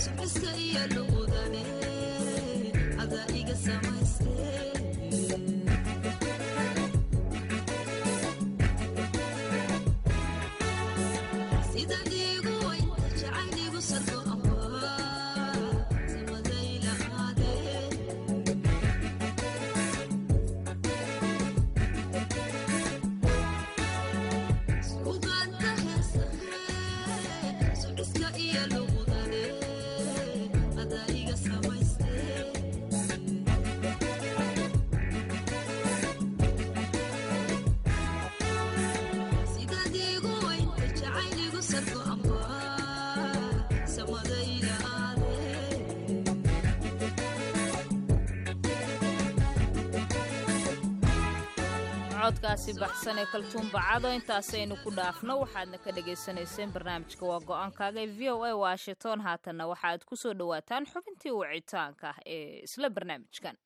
codkaasi baxsan ee kaltuun bacado intaasaynu ku dhaafno waxaadna ka dhagaysanayseen barnaamijka waa go-aankaaga ee v o a washington haatanna waxaaad ku soo dhowaataan xubintii wicitaanka ee isla barnaamijkan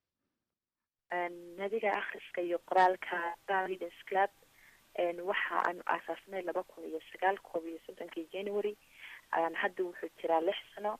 nadiga akhriska iyo qoraalka leaders club waxa aanu aasaasnay laba kun iyo sagaal koob iyo soddonkii january hadda wuxuu jiraa lix sano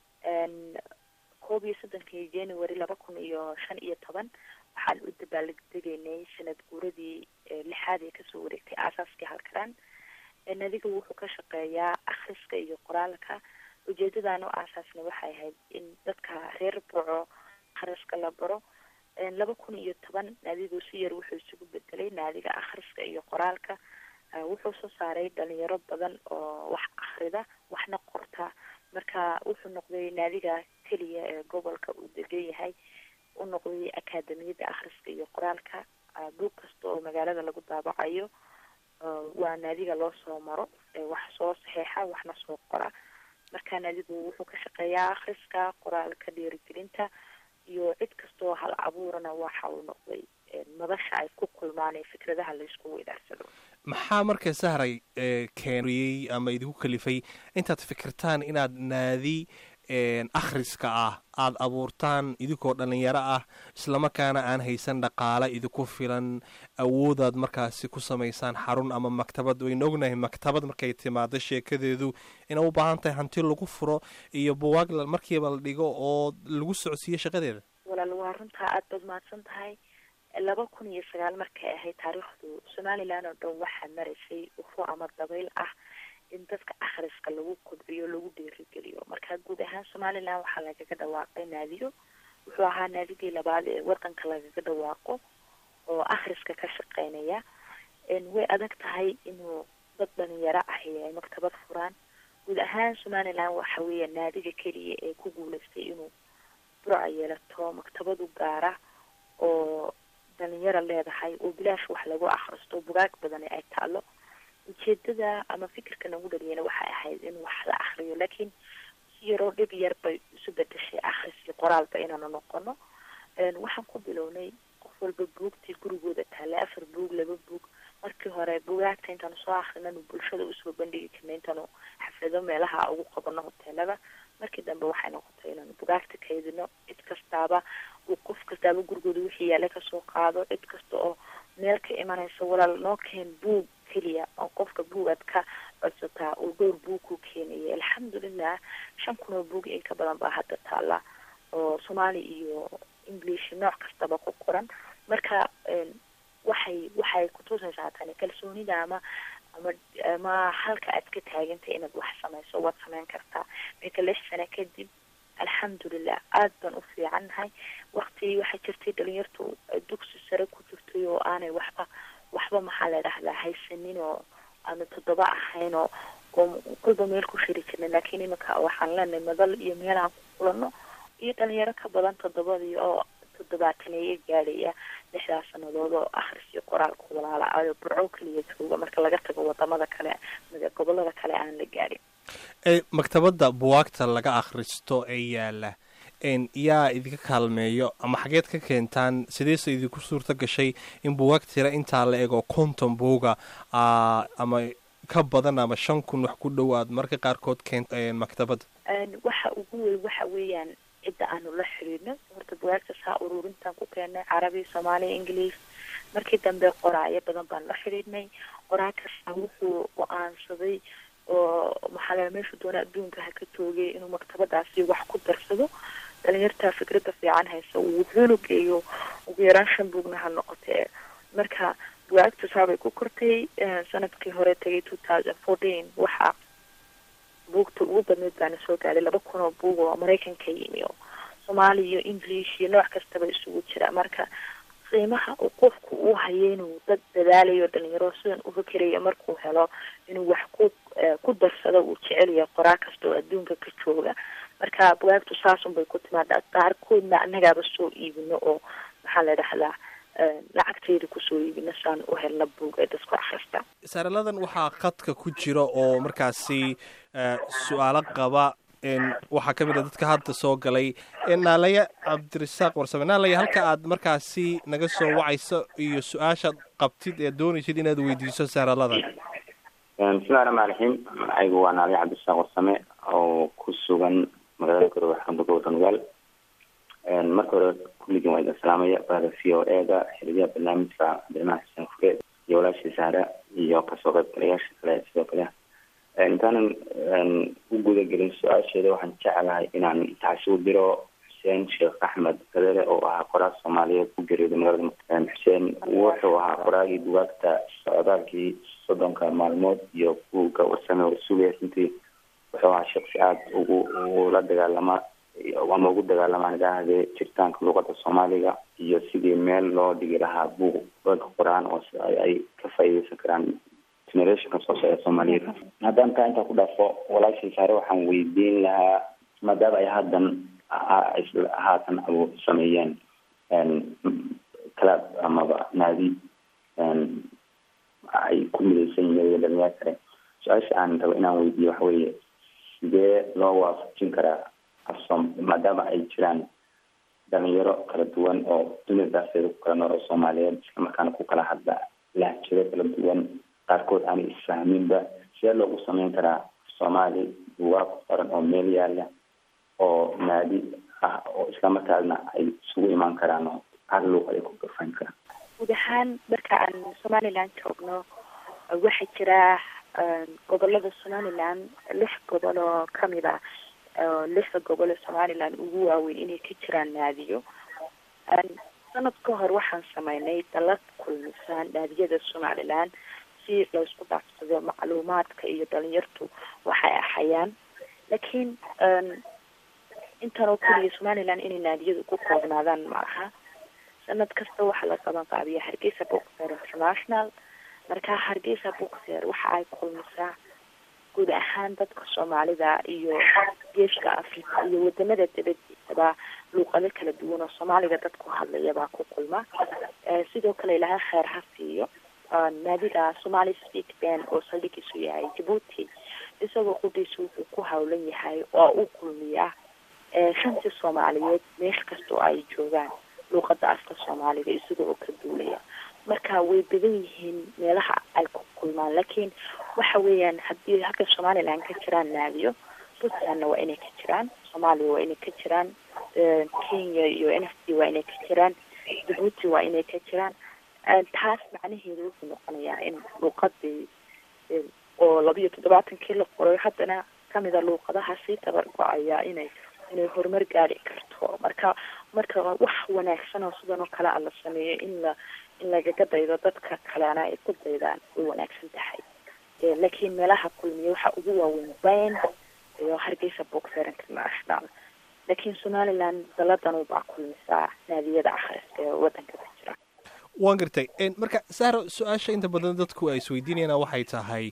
koob iyo soddonkii january laba kun iyo shan iyo toban waxaan u dabaaldegaynay sanad guuradii lixaad ee kasoo wareegtay aasaaskii halkaraan nadiga wuxuu ka shaqeeyaa akhriska iyo qoraalka ujeedadaan u aasaasnay waxay ahayd in dadka reer boco akhriska la baro laba kun iyo toban naadigu si yar wuxuu isugu bedelay naadiga akhriska iyo qoraalka wuxuu soo saaray dhalinyaro badan oo wax akhrida waxna qorta marka wuxuu noqday naadiga keliya ee gobolka uu degan yahay u noqday akaademiyadda akhriska iyo qoraalka buug kasta oo magaalada lagu daabacayo waa naadiga loo soo maro wax soo saxeexa waxna soo qora marka naadigu wuxuu ka shaqeeyaa akhriska qoraalka dhiirigelinta iyo cid kastaoo hal abuurana waxa uu noqday madasha ay ku kulmaan ee fikradaha laysku weydaarsado maxaa marka sahray keeniyey ama idinku kalifay intaad fikirtaan inaad naadi akhriska ah aada abuurtaan idinkoo dhalinyaro ah islamarkaana aan haysan dhaqaale idinku filan awoodaad markaasi ku samaysaan xarun ama maktabad waynu ognahay maktabad markay timaado sheekadeedu inay u baahan tahay hanti lagu furo iyo buwaag markiiba la dhigo oo lagu socodsiiyo shaqadeeda walaal waa runtaa aada baad mahadsan tahay laba kun iyo sagaal markay ahayd taariikhdu somalilan oo dhan waxaa maraysay ufo ama dabayl ah in dadka akhriska lagu kobciyo lagu dhiirigeliyo marka guud ahaan somalilan waxaa lagaga dhawaaqay naadiyo wuxuu ahaa naadigii labaad ee wadanka lagaga dhawaaqo oo akhriska ka shaqeynaya way adag tahay inuu dad dhalinyaro ahi ay maktabad furaan guud ahaan somalilan waxa weeya naadiga keliya ee ku guuleystay inuu burca yeelato maktabadu gaara oo dhalinyaro leedahay oo bilaash wax lagu akhristo bugaag badani ay taalo ujeedada ama fikirka nagu dhaliyana waxay ahayd in wax la akriyo laakiin si yaroo dhib yar bay isu bedeshay akhriskii qoraalba inaanu noqono waxaan ku bilownay qof walba buugtii gurigooda taale afar buug laba buug markii hore bugaagta intaanu soo akrinanu bulshada usoo bandhigi jirnay intaanu xaflado meelaha ugu qabano hoteelada markii dambe waxay noqotay inaanu bugaagta kaydino cid kastaaba uu qof kastaaba gurigooda wixii yaale kasoo qaado cid kasta oo meel ka imanaysa walaal noo keen buug keliya oo qofka buugaad ka codsataa uu dhowr buug ku keenaya alxamdulilah shan kun oo buug in ka badan baa hadda taala oo soomaali iyo english nooc kastaba ku qoran marka waxay waxay kutusaysaa tani kalsoonida ama ama ama halka aad ka taagantay inaad wax samayso waad samayn kartaa marka lix sano kadib alxamdulilah aada baan u fiicannahay wakti waxaa jirtay dhalinyartu dugsi sare ku jirtay oo aanay waxba waxba maxaa la dhahdaa haysanin oo aanu toddoba ahayn oo oo kolba meel ku shiri jirnay laakiin iminka waxaan leenahay madal iyo meel aan ku kulano iyo dhalinyaro ka badan toddobadii oo toddobaataneeyo gaadhaya lixdaas sanadood oo akhris iyo qoraalka walaala ayo burco keliya jooga marka laga tago wadamada kale gobolada kale aan la gaadhin maktabadda buwaagta laga akhristo ee yaala yaa idinka kaalmeeyo ama xageed ka keentaan sideese idinku suurta gashay in buwaag tira intaa la ego konton buuga ama ka badan ama shan kun wax ku dhow aad marka qaarkood keent maktabadda waxa ugu weyn waxa weeyaan cidda aanu la xiriirno horta buwaagta saa ururintaan ku keennay carabi soomaaliya ingiliis markii dambe qoraayo badan baan la xiriirnay qoraa kasta wuxuu go-aansaday oo maxaa la meeshu doona adduunka ha ka toogay inuu maktabadaasi wax ku darsado dhalinyartaa fikradda fiican haysa wuxuuna geeyo ugu yaraan shan buugna ha noqotee marka bugaagta saabay ku kortay sanadkii hore tagay two thousand fourteen waxaa buugta ugu badneyd baana soo gaaray laba kun oo buug oo maraykanka yimi oo soomaali iyo english iyo nooc kastaba isugu jira marka qiimaha uu qofku uu hayo inuu dad dadaalayo dhalinyaro sidan u fikerayo markuu helo inuu wax ku ku darsado uu jecel yahay qoraa kasta oo adduunka ka jooga marka bugaagtu saasun bay ku timaadaa qaarkoodna annagaaba soo iibino oo maxaa la dhahdaa lacagtayda kusoo iibino saan u helna buug ee dadku akrista saaraladan waxaa khadka ku jira oo markaasi su-aalo qaba waxaa ka mid a dadka hadda soo galay naalaya cabdirasaaq warsame naalaya halka aad markaasi naga soo wacayso iyo su-aashaad qabtid ee doonaysid inaad weydiiso saaraladan bismillahi raxmaan raxiim magacaygu waa naalaya cabdirasaaq warsame oo ku sugan magaalada garowe xarunta gobolka nugaal marka hore kulligiin waa idin salaamaya bahda v o e da xiriyaha barnaamijka cabdiraxmaan xuseen fure iyo walaashii saara iyo kasoo qaybgalayaasha kale sidoo kale intaanan u guda gelin su-aasheeda waxaan jeclahay inaan taasi u diro xuseen sheekh axmed gadere oo ahaa qoraal soomaaliyeed ku geeriyooday magaalada xuseen wuxuu ahaa qoraagii bugaagta socdaalkii soddonka maalmood iyo buugga warsame oo sugaya runtii wuxuu ahaa shaksi aada ugu ula dagaalama ama ugu dagaalamaan idhaahdee jiritaanka luuqada soomaaliga iyo sidii meel loo dhigi lahaa buug buga qoraan oo ay ka faa'iideysan karaan generationka soo socda soomaaliyeed haddaan taa intaa ku dhaafo walaashii saare waxaan weydiin lahaa maadaama ay haddan haatan abu sameeyeen club amaba naadi ay ku midaysan yihiin dhalinyaro kale su-aasha aan rabo inaan weydiiyo waxa weeye sidee loo waafajin karaa afsom maadaama ay jiraan dhalinyaro kala duwan oo dunida daafeeda ku kala nool oo soomaaliyeed islamarkaana ku kala hadla lahjado kala duwan qaarkood aanay isfahminba sidee loogu sameyn karaa soomaali bugaag qoran oo meel yaala oo naadi ah oo islamarkaasna ay isugu imaan karaan oo hal luuq ay ku gafan karaan guud ahaan marka aan somaliland joogno waxaa jira gobolada somaliland lix gobol oo kamid ah lixda gobol ee somaliland ugu waaweyn inay ka jiraan naadiyo sanad ka hor waxaan sameynay dalad kulmisaan naadiyada somaliland si laysku dhaafsado macluumaadka iyo dhalinyartu waxay ahayaan laakiin intan oo keliya somaliland inay naadiyadu ku koobnaadaan ma aha sanad kasta waxaa la qaban qaabiya hargeysa book fair international marka hargeysa book fair waxa ay kulmisaa guud ahaan dadka soomaalida iyo geeska africa iyo wadamada dabadiisaba luuqado kala duwan oo soomaaliga dad ku hadlaya baa ku kulma sidoo kale ilaha kheer ha siiyo naadiga somali speak ban oo saldhigiisu yahay djibuuti isagoo qudhiisa wuxuu ku hawlan yahay oo u kulmiyaa shantii soomaaliyeed meel kasta oo ay joogaan luuqada afka soomaaliga isaga oo ka duulaya marka way badan yihiin meelaha ay ku kulmaan laakiin waxa weeyaan haddii halka somaliland ka jiraan naadiyo puntlandna waa inay ka jiraan soomaaliya waa inay ka jiraan kenya iyo n f d waa inay ka jiraan djibuuti waa inay ka jiraan taas macnaheedu wuxuu noqonayaa in luuqadii oo labiyo toddobaatankii la qoray haddana kamida luuqadaha sii tabar go-aya inay inay horumar gaari karto marka marka wax wanaagsan oo sidan oo kale a la sameeyo in la in lagaga daydo dadka kalena ay ku daydaan way wanaagsan tahay laakiin meelaha kulmiya waxa ugu waaweyn ban iyo hargeysa book fair international laakiin somaliland daladan baa kulmisaa naadiyada akhriska ee wadanka ka jira waan gartay marka saaro su-aasha inta badan dadku ay isweydiinayaan waxay tahay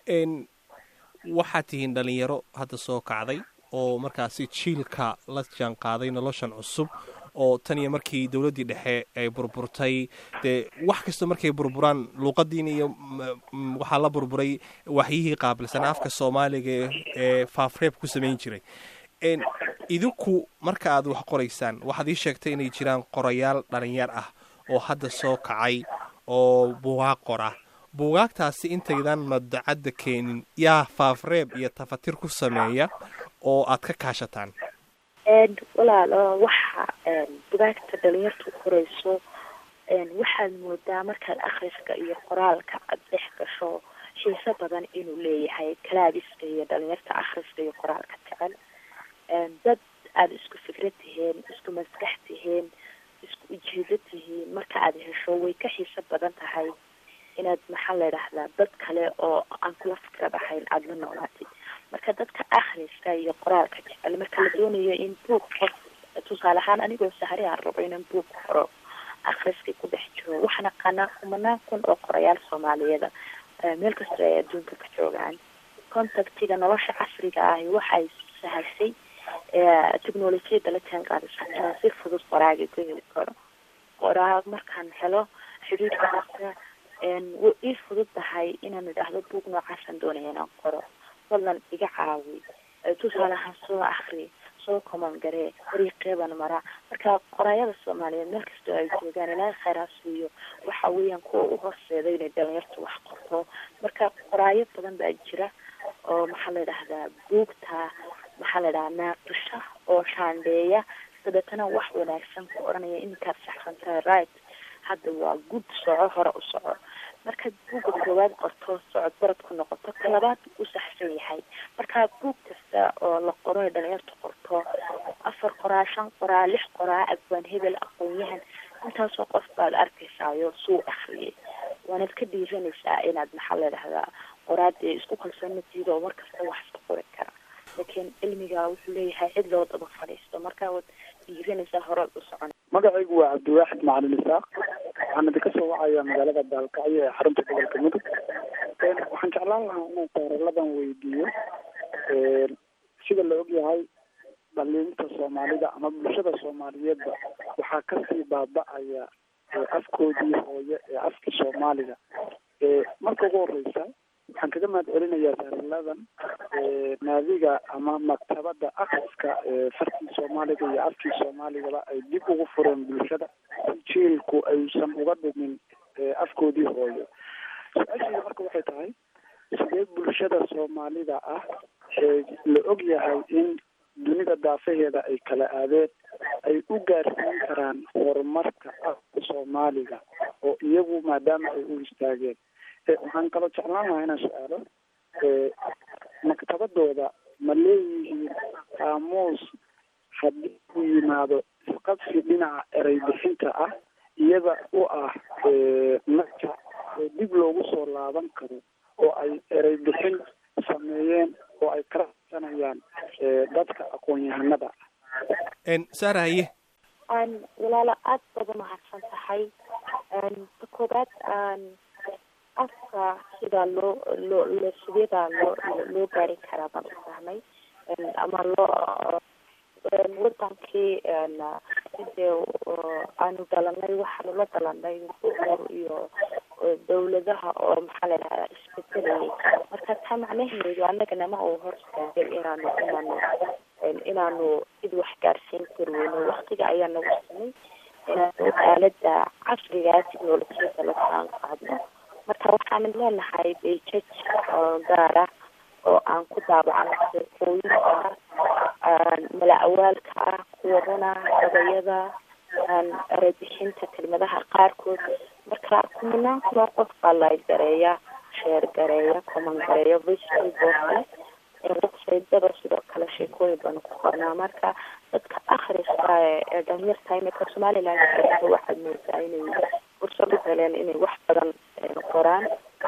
waxaad tihiin dhalinyaro hadda soo kacday oo markaasi jiilka la jaan qaaday noloshan cusub oo tan iyo markii dowladdii dhexe ay burburtay dee wax kasta markay burburaan luuqadiin iyo waxaa la burburay waxyihii qaabilsanaa afka soomaaliga ee faafreeb ku samayn jiray idinku marka aad wax qoraysaan waxaad ii sheegtay inay jiraan qorayaal dhalinyar ah oo hadda soo kacay oo bugaag qora buugaagtaasi intaydan madacadda keenin yaa faafreeb iyo tafatir ku sameeya oo aad ka kaashataan walaalo waxa bugaagta dhalinyartu qorayso waxaad moodaa markaad akhriska iyo qoraalka aad dhex gasho xiiso badan inuu leeyahay kalaabiska iyo dhalinyarta akhriska iyo qoraalka jecel dad aada isku fikrad tihiin isku maskax tihiin isku ujeedo tihiin marka aada hesho way ka xiiso badan tahay inaad maxaa la idhahdaa dad kale oo aan kula fikrad ahayn aada la noolaatid marka dadka akhriska iyo qoraalka jecel marka la doonayo in buug qof tusaale ahaan anigoo sahri aan rabo inaan buug qoro akhriskii ku dhex jiro waxaan aqaanaa kumanaan kun oo qorayaal soomaaliyeeda meel kasta ay adduunka ka joogaan contactiga nolosha casriga ahi waxay sahashay technolojiyada la jaan qaadaysa inaan si fudud qoraaga ku heli karo qoraa markaan helo xiriirka hasta way ii fudud tahay inaan idhaahdo buug noocaasaan doonaya inaan qoro fadlan iga caawi tusaale ahaan soo akri soo koman garee dariiqeeban mara marka qoraayada soomaaliyeed meel kastoo ay joogaan ilaahay khayraa siiyo waxa weeyaan kuwa u horseeda inay dhalinyartu wax qorto marka qoraayo badan baa jira oo maxaa la idhahdaa buugta maxaa la idhahaa naaqisha oo shaandheeya dabeetana wax wanaagsan ku odhanaya inkaad saxsan tahay right hadda waa gud soco hore u soco markaad buugga koowaad qorto socod barad ku noqoto ka labaad u saxsan yahay marka buug kasta oo la qoro ee dhalinyarta qorto afar qoraa shan qoraa lix qoraa abwaan hebel aqoon-yahan intaasoo qof baad arkaysaayo suu akriyay waanad ka dhiiranaysaa inaad maxaa la idhahdaa qoraadee isku kalsoonatiid oo markasta wax iska qori kara laakiin cilmiga wuxuu leeyahay cid loo daba fadhiisto marka waad dhiiranaysaa horaad u socon magacaygu waa cabdiwaaxid macalin isaaq waxaan idinka soo wacayaa magaalada baalkacyo ee xarunta gobolka mudug waxaan jeclaan lahaa inaan saaraladan weydiiyo sida la ogyahay dhaliinta soomaalida ama bulshada soomaaliyeedba waxaa kasii baaba-aya afkoodii hooye ee afkii soomaaliga marka ugu horeysa waxaan kaga mahad celinayaa saaraladan naadiga ama maktabada akriska farkii soomaaliga iyo afkii soomaaligaba ay dib ugu fureen bulshada si jiilku aysan uga dhumin afkoodii hooyo su-aashayda marka waxay tahay sidee bulshada soomaalida ah la og yahay in dunida daafaheeda ay kala aadeen ay u gaarsiin karaan horumarka afka soomaaliga oo iyagu maadaama ay u istaageen waxaan kaloo jeclaan lahaa inaan su-aalo maktabadooda ma leeyihiin qaamuus haddii uu yimaado isqabsi dhinaca erey bixinta ah iyada u ah naja oo dib loogu soo laaban karo oo ay erey bixin sameeyeen oo ay kala hadsanayaan dadka aqoon-yahanada saarahaye walaalo aada baad umahadsan tahay ta koobaad afka sidaa loo loo lo sideedaa loo loo gaari karaa baan u fahmay ama loo wadankii sidee aanu dhalanay waxaanu la dhalanay buur iyo dawladaha oo maxaa la idhahdaa isbedelayay marka taa macnaheedu annagana ma uu hor istaagay inaanu inaanu inaanu cid wax gaarsiin kari weyno waktiga ayaa nagu samay inaanu aalada casrigaa technolojiyada la saan qaadno marka waxaanan leenahay bejaj oo gaara oo aan ku daabacno sheekooyinka mala awaalka ah kuwa runa gabayada erebixinta kelmadaha qaarkood marka kumanaan kunoo qof baa la gareeya sheer gareeya coman gareeya voicebookle websitedada sidoo kale sheekooyin baanu ku qornaa marka dadka akhriska ee dhalinyarta imika somaliland waxaad moodaa inay fursad u heleen inay wax badan qoraan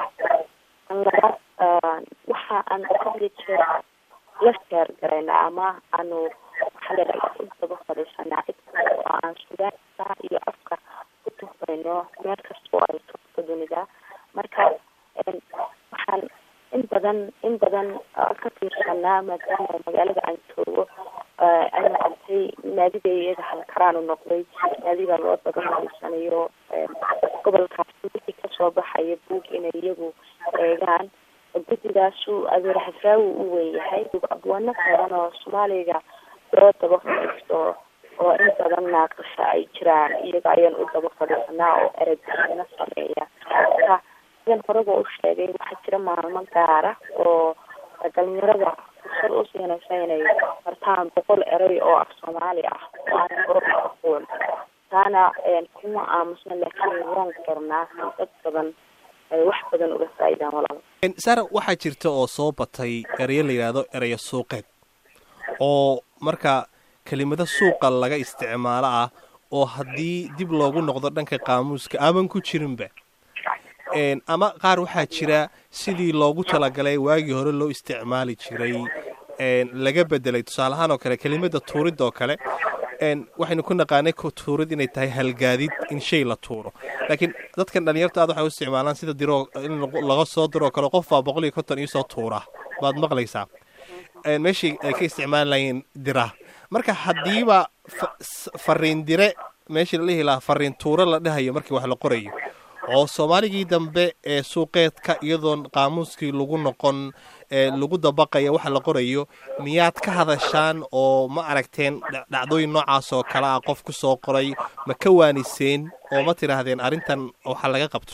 labaad waxa aan hadli jeer la sheer garayna ama aanu maxaa ladhaha u daba fadhiisanaa cid kasta oo aan sugaanka iyo afka ku tuhmayno meel kasta oo ay togto dunida marka waxaan in badan in badan ka fiirsanaa maadaama magaalada aan joogo ay noqotay naadiga iyada halkaraan u noqday naadiga loo daba fadhiisanayo gobolkaasi wixii kasoo baxaya buug inay iyagu eegaan guddigaasu adeer xafraawi u weyn yahay abwaano badan oo soomaaliga loo daba fadhiisto oo in badan naaqasha ay jiraan iyaga ayaan u daba fadhiisanaa oo erebixino sameeya marka sidan horeba u sheegay waxaa jira maalmo gaara oo dhalinyarada fursad u siinaysa inay bartaan boqol erey oo af soomaali ah oo aan hore aqoon taana kuma aamusna laakiin waan qornaa si dad badan ay wax badan uga faa'iidaan walaba sara waxaa jirta oo soo batay ereyo la yidhaahdo ereyo suuqeed oo marka kelimado suuqa laga isticmaalo ah oo haddii dib loogu noqdo dhanka qaamuuska aaban ku jirinba ama qaar waxaa jira sidii loogu talagalay waagii hore loo isticmaali jiray laga bedelay tusaale ahaan oo kale kelimada tuurid oo kale waxaynu ku naqaanay tuurid inay tahay halgaadid in shay la tuuro laakiin dadkan dhalinyarta aad waxay u isticmaalaan sida diroo in laga soo diroo kale qof baa boqol iyo konton iisoo tuura baad maqlaysaa meeshii ay ka isticmaali lahayn dira marka haddiiba fariin dire meeshii la dhihi lahaa fariin tuuro la dhahayo markii wax la qorayo oo soomaaligii dambe ee suuqeedka iyadoon qaamuuskii lagu noqon lagu dabaqaya waxa la qorayo miyaad ka hadashaan oo ma aragteen dhacdooyin noocaas oo kale ah qof ku soo qoray ma ka waaniseen oo ma tidhaahdeen arrintan waxa laga qabto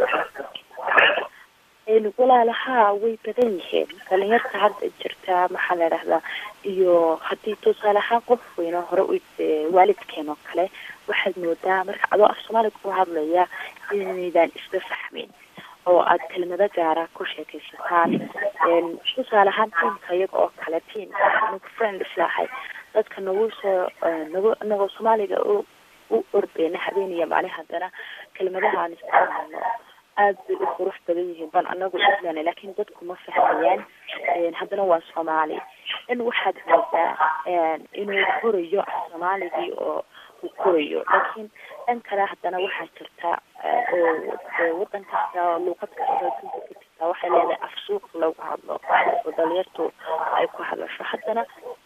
walaalahaa way badan yihiin dhalinyarta hadda jirta maxaa la idhahdaa iyo haddii tusaale ahaan qof weyno hore u waalidkeen oo kale waxaad moodaa marka adoo af soomaaliga ku hadlaya inaydaan isla fahmin oo aad kelmado gaara ku sheekaysataan tusaale ahaan tiimka iyaga oo kale tiim anigu friend islaahay dadka nagu soo nagu inagoo soomaaliga u u ordeyna habeen iyo maalin haddana kelmadaha aan isticmaalno aad bay u qurux badan yihiin ban anagu islan laakiin dadku ma fahmayaan haddana waa soomaali in waxaad moodaa inuu korayo af soomaaligii oo uu korayo laakiin dhan kale haddana waxaa jirta oo wadan kasta luuqad kasta dunka ka jirta waxay leedahay af suuq lagu hadlo oo dhalinyartu ay ku hadlasho haddana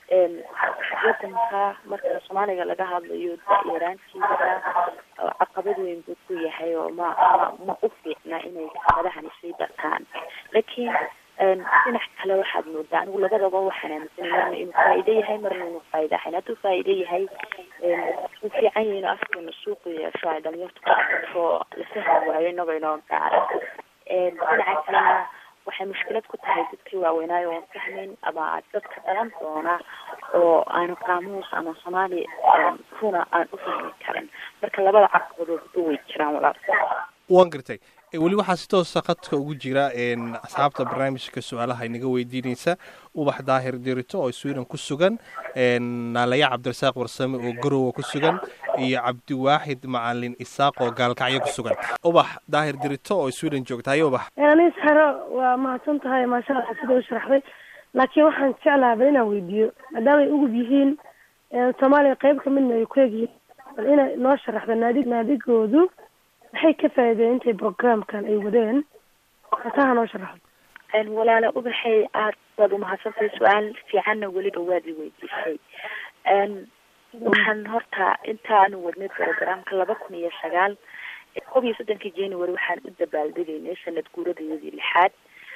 wadanka marka soomaaliga laga hadlayo da-yaraantiisa caqabad weyn buu ku yahay oo ma ma ma u fiicna inay kelmadahani sii dartaan laakiin dhinac kale waxaad moodaa anigu labadaba waxaan aaminsanay marna inuu faa'iido yahay marna inuu faa'iido ahayn hadduu faa'iido yahay wuu fiican yahay inuu afkeena suuqu yeesho ay dhalinyartu ku arkato la fahmi waayo inagoo inoo gaara dhinaca kalena waxay mushkilad ku tahay dadkii waaweynaayo oon fahmayn ama dadka dhalan doona oo aanu qaamuus ama soomaali runa aan u fahmi karin marka labada caqabadoodba way jiraan walaal waan gartay weli waxaa si toosa khadka ugu jira asxaabta barnaamijka su-aalaha inaga weydiinaysa ubax daahir dirito oo sweden ku sugan naalaya cabdirasaaq warsame oo garowa ku sugan iyo cabdiwaaxid macalin isaaq oo gaalkacyo ku sugan ubax daahir dirito oo sweden joogta haye ubax anis haro waa mahadsan tahay maasha allah sida u sharaxday laakiin waxaan jeclaha bal inaan weydiiyo maadaamay ugub yihiin soomaaliya qeyb ka midna ay ku egyihiin bal inay noo sharaxdo naadi naadigoodu maxay ka faa'iideen intay programkan ay wadeen hataha noo sharaxdo walaala ubaxay aad baad umahadsantahay su-aal fiicanna weliba waad i weydiisay waxaan horta intaanu wadnay programka laba kun iyo sagaal kob iyo soddonkii january waxaan u dabaaldegaynay sanad guuradayadii lixaad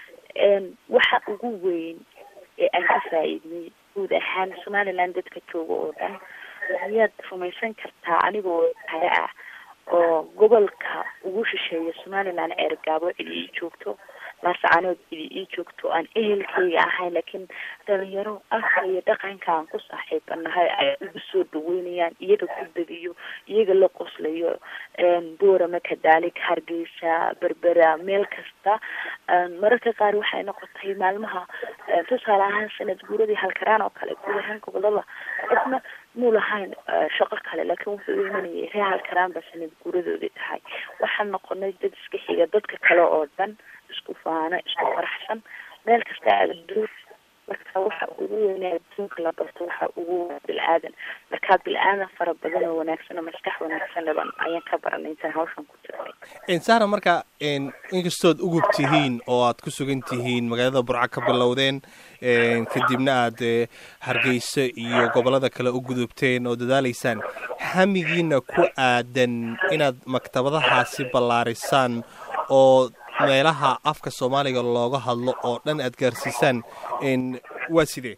waxa ugu weyn ee aan ka faa'iidnay guud ahaan somaliland dadka jooga oo dhan miyaad rumaysan kartaa anigoo haya ah oo gobolka ugu shisheeya somaliland ceergaabo cidi ii joogto laascaanood cidi ii joogto aan ehelkayga ahayn laakiin dhalinyaro afka iyo dhaqanka aan ku saaxiibanahay ay igu soo dhaweynayaan iyaga ku degiyo iyaga la qoslayo boorama kadaalik hargeysa berbera meel kasta mararka qaar waxay noqotay maalmaha tusaale ahaan sanad guuradii halkaraan oo kale guud ahaan gobolada cidna muu lahayn shaqo kale laakiin wuxuu u imanayay ree halkaraan ba sanad guuradoodii tahay waxaan noqonay dad iska xiga dadka kale oo dhan isku faano isku faraxsan meel kasta aadaduu marka waxa ugu weynaa adduunka la barto waxa ugu bil-aadan markaa bil-aadan fara badan oo wanaagsan oo maskax wanaagsan dhaban ayaan ka baranay intaan hawshan ku jirnay sara marka inkastood ugub tihiin oo aad ku sugan tihiin magaalada burca ka bilowdeen kadibna aad hargeysa iyo gobolada kale u gudubteen oo dadaalaysaan hamigiina ku aadan inaad maktabadahaasi ballaarisaan oo meelaha afka soomaaliga looga hadlo oo dhan aad gaarsiisaan waa sidee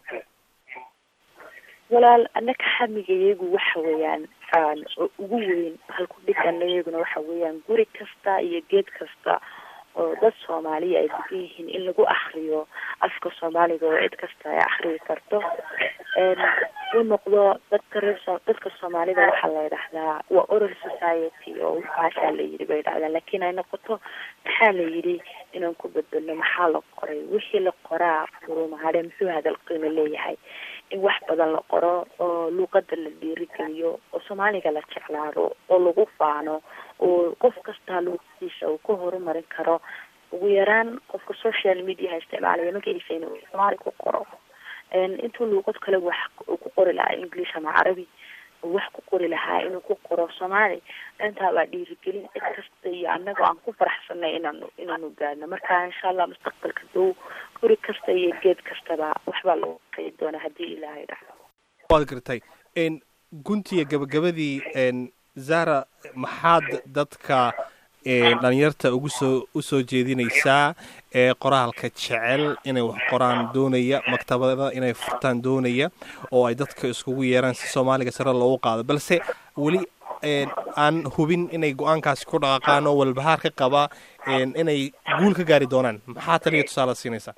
walaal annaka hamigayagu waxa weeyaan ugu weyn halku dhigana iyaguna waxa weeyaan guri kasta iyo geed kasta oo dad soomaaliya ay degan yihiin in lagu akriyo afka soomaaliga oo cid kasta ay akriyi karto u noqdo dadka reer dadka soomaalida waxaa la yidhahdaa waa oral society oo waxaasaa la yidhi bay dhahdaan laakiin ay noqoto maxaa la yidhi inaan ku beddelno maxaa la qoray wixii la qoraa furumahadhe muxuu hadal qiimo leeyahay in wax badan la qoro oo luuqada la dhiirigeliyo oo soomaaliga la jeclaado oo lagu faano oo qof kastaa luuqadiisa uu ka horumarin karo ugu yaraan qofka social mediaha isticmaalaya magaciisa inuu soomaali ku qoro intuu luuqad kale wax ku qori lahaa english ama carabi wax ku qori lahaa inuu ku qoro soomaali intaa waa dhiirigelin cid kasta iyo annaga aan ku faraxsanay inaanu inaanu gaadno marka insha allah mustaqbalka dow guri kasta iyo geed kastaba waxbaa lagu qeyd doonaa haddii ilaahay dhacdo waad gartay guntiga gabagabadii zara maxaad dadka dhalinyarta ugu soo usoo jeedinaysaa ee qoraalka jecel inay wax qoraan doonaya maktabada inay furtaan doonaya oo ay dadka iskugu yeeraan si soomaaliga sare loogu qaado balse weli aan hubin inay go-aankaasi ku dhaqaaqaan oo walbahaar ka qaba inay guul ka gaari doonaan maxaa taliya tusaale siinaysaa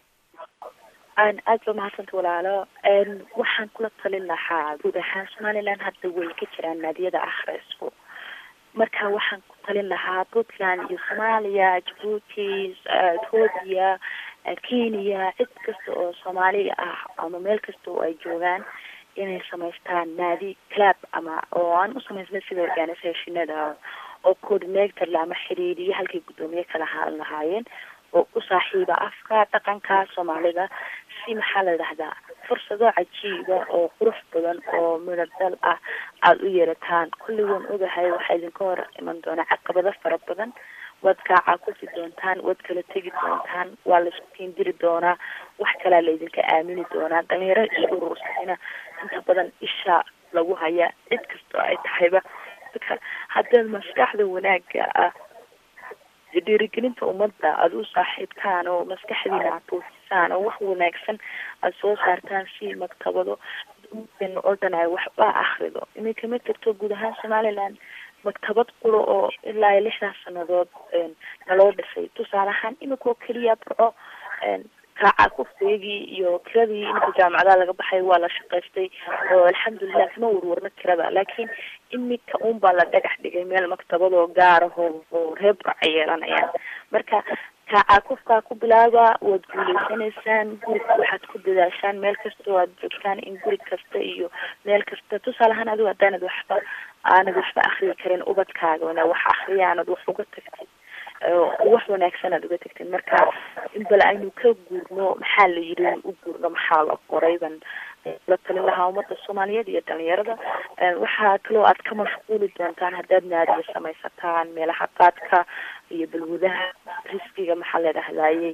aad ba mahadsanta walaalo waxaan kula talin lahaa guud ahaan somaliland hadda way ka jiraan naadiyada akhrisku marka waxaan ku talin lahaa puntland iyo soomaaliya jabuuti ethoobia kenya cid kasta oo soomaaliga ah ama meel kasta oo ay joogaan inay samaystaan naadi clab ama oo aan u samaysnay sida organisationada oo coordinator ama xiriiriye halkay guddoomiye kala haalan lahaayeen oo u saaxiiba afka dhaqanka soomaalida si maxaa la dhahdaa fursado cajiiba oo qurux badan oo midadal ah aada u yeerataan kulli waan ogahay waxaa idinka hor iman doonaa caqabado fara badan waad kaacaa kusi doontaan waad kala tegi doontaan waa laisku kiindiri doonaa wax kalaa laydinka aamini doonaa dhalinyaro isku rursina inta badan isha lagu haya cid kastoo ay tahayba marka haddaad maskaxda wanaaga ah dhiirigelinta ummadda aada u saaxiibtaan oo maskaxdiina aad tuusisaan oo wax wanaagsan aada soo saartaan si maktabado ummaddeena oo dhan ay waxba akrido iminka ma jirto guud ahaan somaliland maktabad quro oo ilaa iyo lixdaas sanadood naloo dhisay tusaale ahaan imika oo keliya barco kaaca kufeegii iyo kiradii inta jaamacadaha laga baxay waa la shaqaystay oo alxamdulilah kama warwarno kirada laakiin imika un baa la dhagax dhigay meel maktabadoo gaaraho oo reer burca yeelanayaan marka kaaca kufkaa ku bilaaba waad guuleysanaysaan guriga waxaad ku dadaashaan meel kasta oo aad joogtaan in guri kasta iyo meel kasta tusaale ahaan adigo haddaanad waxba aanad waxba akriyi karin ubadkaaga wana wax akriya aanad wax uga tagtid wax wanaagsan aad uga tagteen marka in bal aynu ka guurno maxaa la yidhi u guurno maxaa la qoray ban la talin lahaa ummadda soomaaliyeed iyo dhalinyarada waxaa kaloo aad ka mashquuli doontaan haddaad naadiya samaysataan meelaha qaadka iyo balwadaha riskiga maxaa la dhahdaayey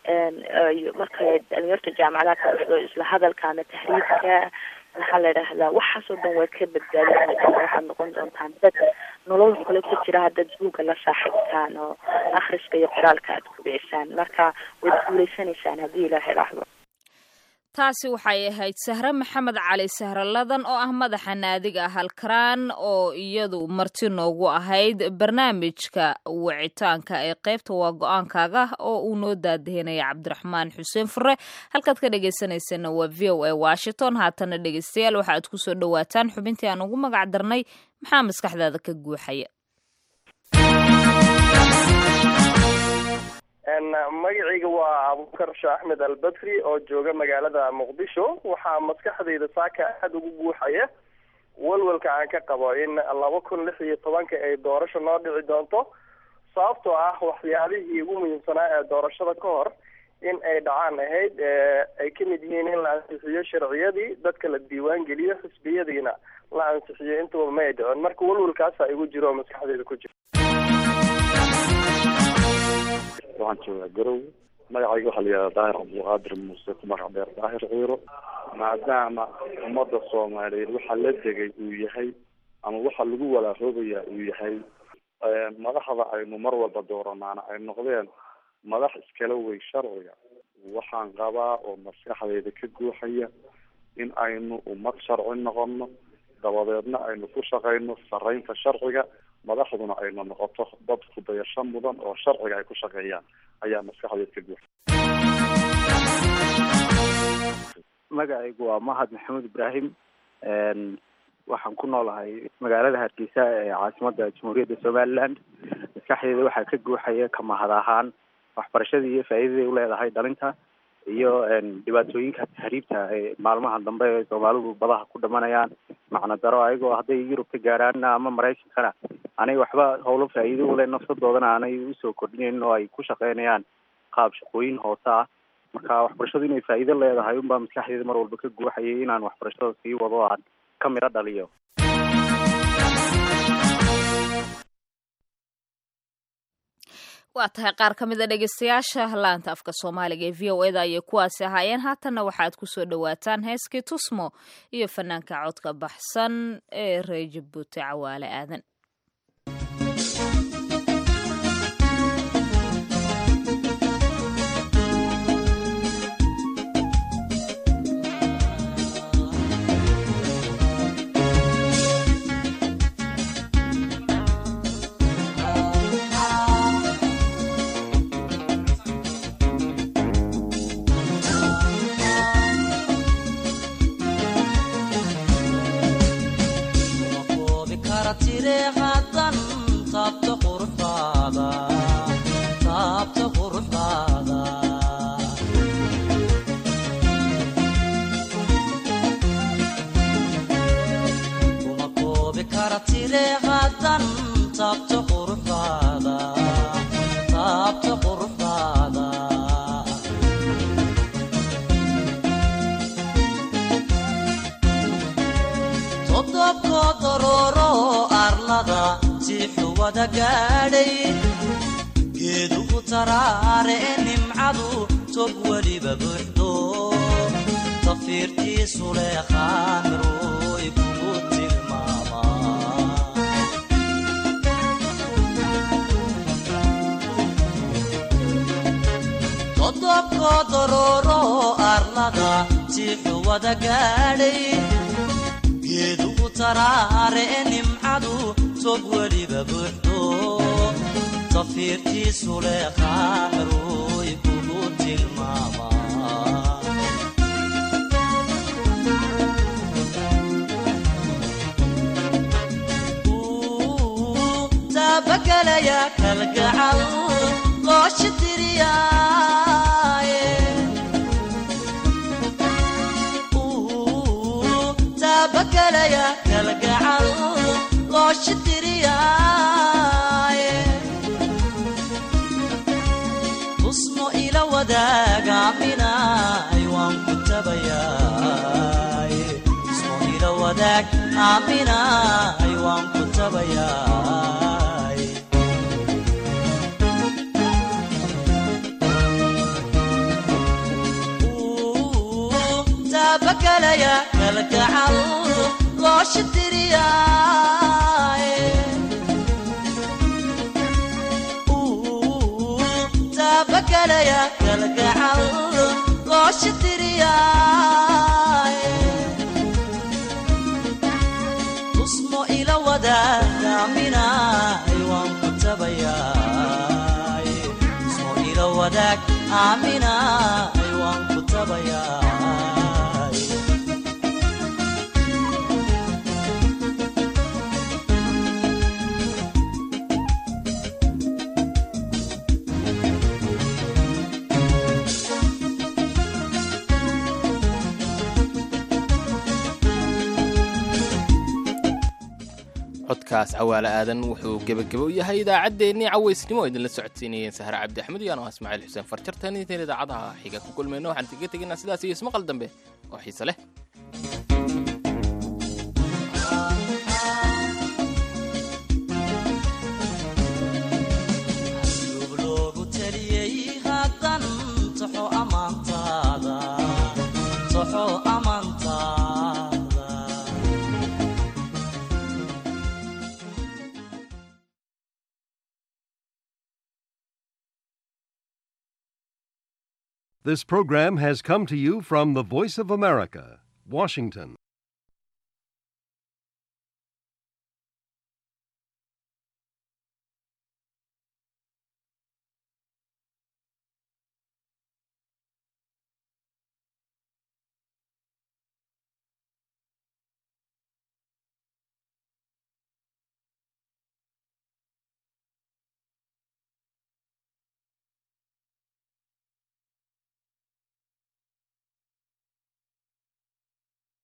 marka dhalinyarta jaamacadaha ka dhasdo isla hadalka ama tahriibka maxaa la dhahdaa waxaasoo dhan way ka badbaadin waxaad noqon doontaan dad nolol kale ku jira haddaad buugga la saaxiibtaan oo akhriska iyo qoraalka aad kubicisaan marka waad guuleysanaysaan haddii ilaahay dhahdo taasi waxay ahayd sahre maxamed cali sahraladan oo ah madaxa naadiga halkaraan oo iyadu marti noogu ahayd barnaamijka wicitaanka ee qaybta waa go-aankaaga oo uu noo daadahinaya cabdiraxmaan xuseen fure halkaad ka dhegeysaneysana waa v o a washington haatana dhegeystayaal waxa aad kusoo dhawaataan xubintii aan ugu magac darnay maxaa maskaxdaada ka guuxaya magacayga waa abubakar sheekh axmed albadri oo jooga magaalada muqdisho waxaa maskaxdayda saaka aada ugu guuxaya walwalka aan ka qabo in laba kun lix iyo tobanka ay doorasho noo dhici doonto sababtoo ah waxyaalihii ugu muhiimsanaa ee doorashada ka hor in ay dhacaan ahayd ay ka mid yihiin in la ansixiyo sharciyadii dadka la diiwaan geliyo xisbiyadiina la ansixiyo intaba ma ay dhicin marka walwalkaasa igu jiro oo maskaxdayda ku jiro waxaan joogaa garow magacayga waxaa la yihahdaa daahir cabdulqaadir muuse ku magac dheer daahir ciiro maadaama ummadda soomaaliyeed waxa la degay uu yahay ama waxa lagu walaahoobaya uu yahay madaxda aynu mar walba dooranaana ay noqdeen madax iskala wey sharciga waxaan qabaa oo maskaxdayda ka guuxaya in aynu ummad sharci noqono dabadeedna aynu ku shaqayno saraynta sharciga madaxduna ayna noqoto dad kudayasho mudan oo sharciga ay ku shaqeeyaan ayaa maskaxdeed ka guuxa magacaygu waa mahad maxamuud ibraahim waxaan ku noolahay magaalada hargeysa ee caasimada jamhuuriyadda somaliland maskaxdeeda waxaa ka guuxaya ka mahad ahaan waxbarashadii iyo faa'iidaday uleedahay dhalinta iyo dhibaatooyinka tahriibta ee maalmaha dambe ee soomaalidu badaha ku dhamanayaan macno daro ayagoo hadday yurub ka gaaraan ama maraykankana anay waxba howlo faa'iido ule nafsadoodana aanay usoo kordhinayn oo ay ku shaqeynayaan qaab shaqooyin hoose ah marka waxbarashadu inay faa'iido leedahay unbaa maskaxdeeda mar walba ka guuxayay inaan waxbarashada sii wado aan ka midho dhaliyo waa tahay qaar ka mid a dhegeystayaasha laanta afka soomaaliga ee v o eda ayay kuwaasi ahaayeen haatanna waxaad kusoo dhowaataan heeskii tusmo iyo fanaanka codka baxsan ee reer jabuuti cawaale aadan geeduhu taraare e nimcadu tog weliba buuxdo tafiirtiisu leeqaan ruuy kugu tilmaamaa todobkoo dorooro arlada tiixu wada gaadhay geeduhu taraare e nimcadu tog weliba buuxdo tafiirtiisu leeqaan ruuy kugu tilmaamaa taabagelaya kalgacal looshi tiriyaaye taabagelaya kalgacal looshi tiriyaaye tusmo ila wadaagaaminaay waan ku tabayaay tusmo ila wadaag aaminaay waan ku tabayaay taabagelaya kalgacal looshi tiriyaaye taabagelaya kalgacal looshi tiriyaaye tusmo ila wadaagaaminaay waan ku tabayaay tusmo ila wadaag aaminaay waan ku tabayaay codkaas cawaale aadan wuxuu gebageba u yahay idaacaddeenii cawaysnimo oo idinla socodsiinayeen sahre cabdi axmed iyo anoo ismaaciil xuseen farjartan intayn idaacadaha xiga ku kulmayno waxaan kaga tegaynaa sidaas iyo ismaqal dambe oo xiise leh loogu taliyey haddan toxo ammaantaada toxo ammaantaada This program has come to you from the Voice of America, Washington.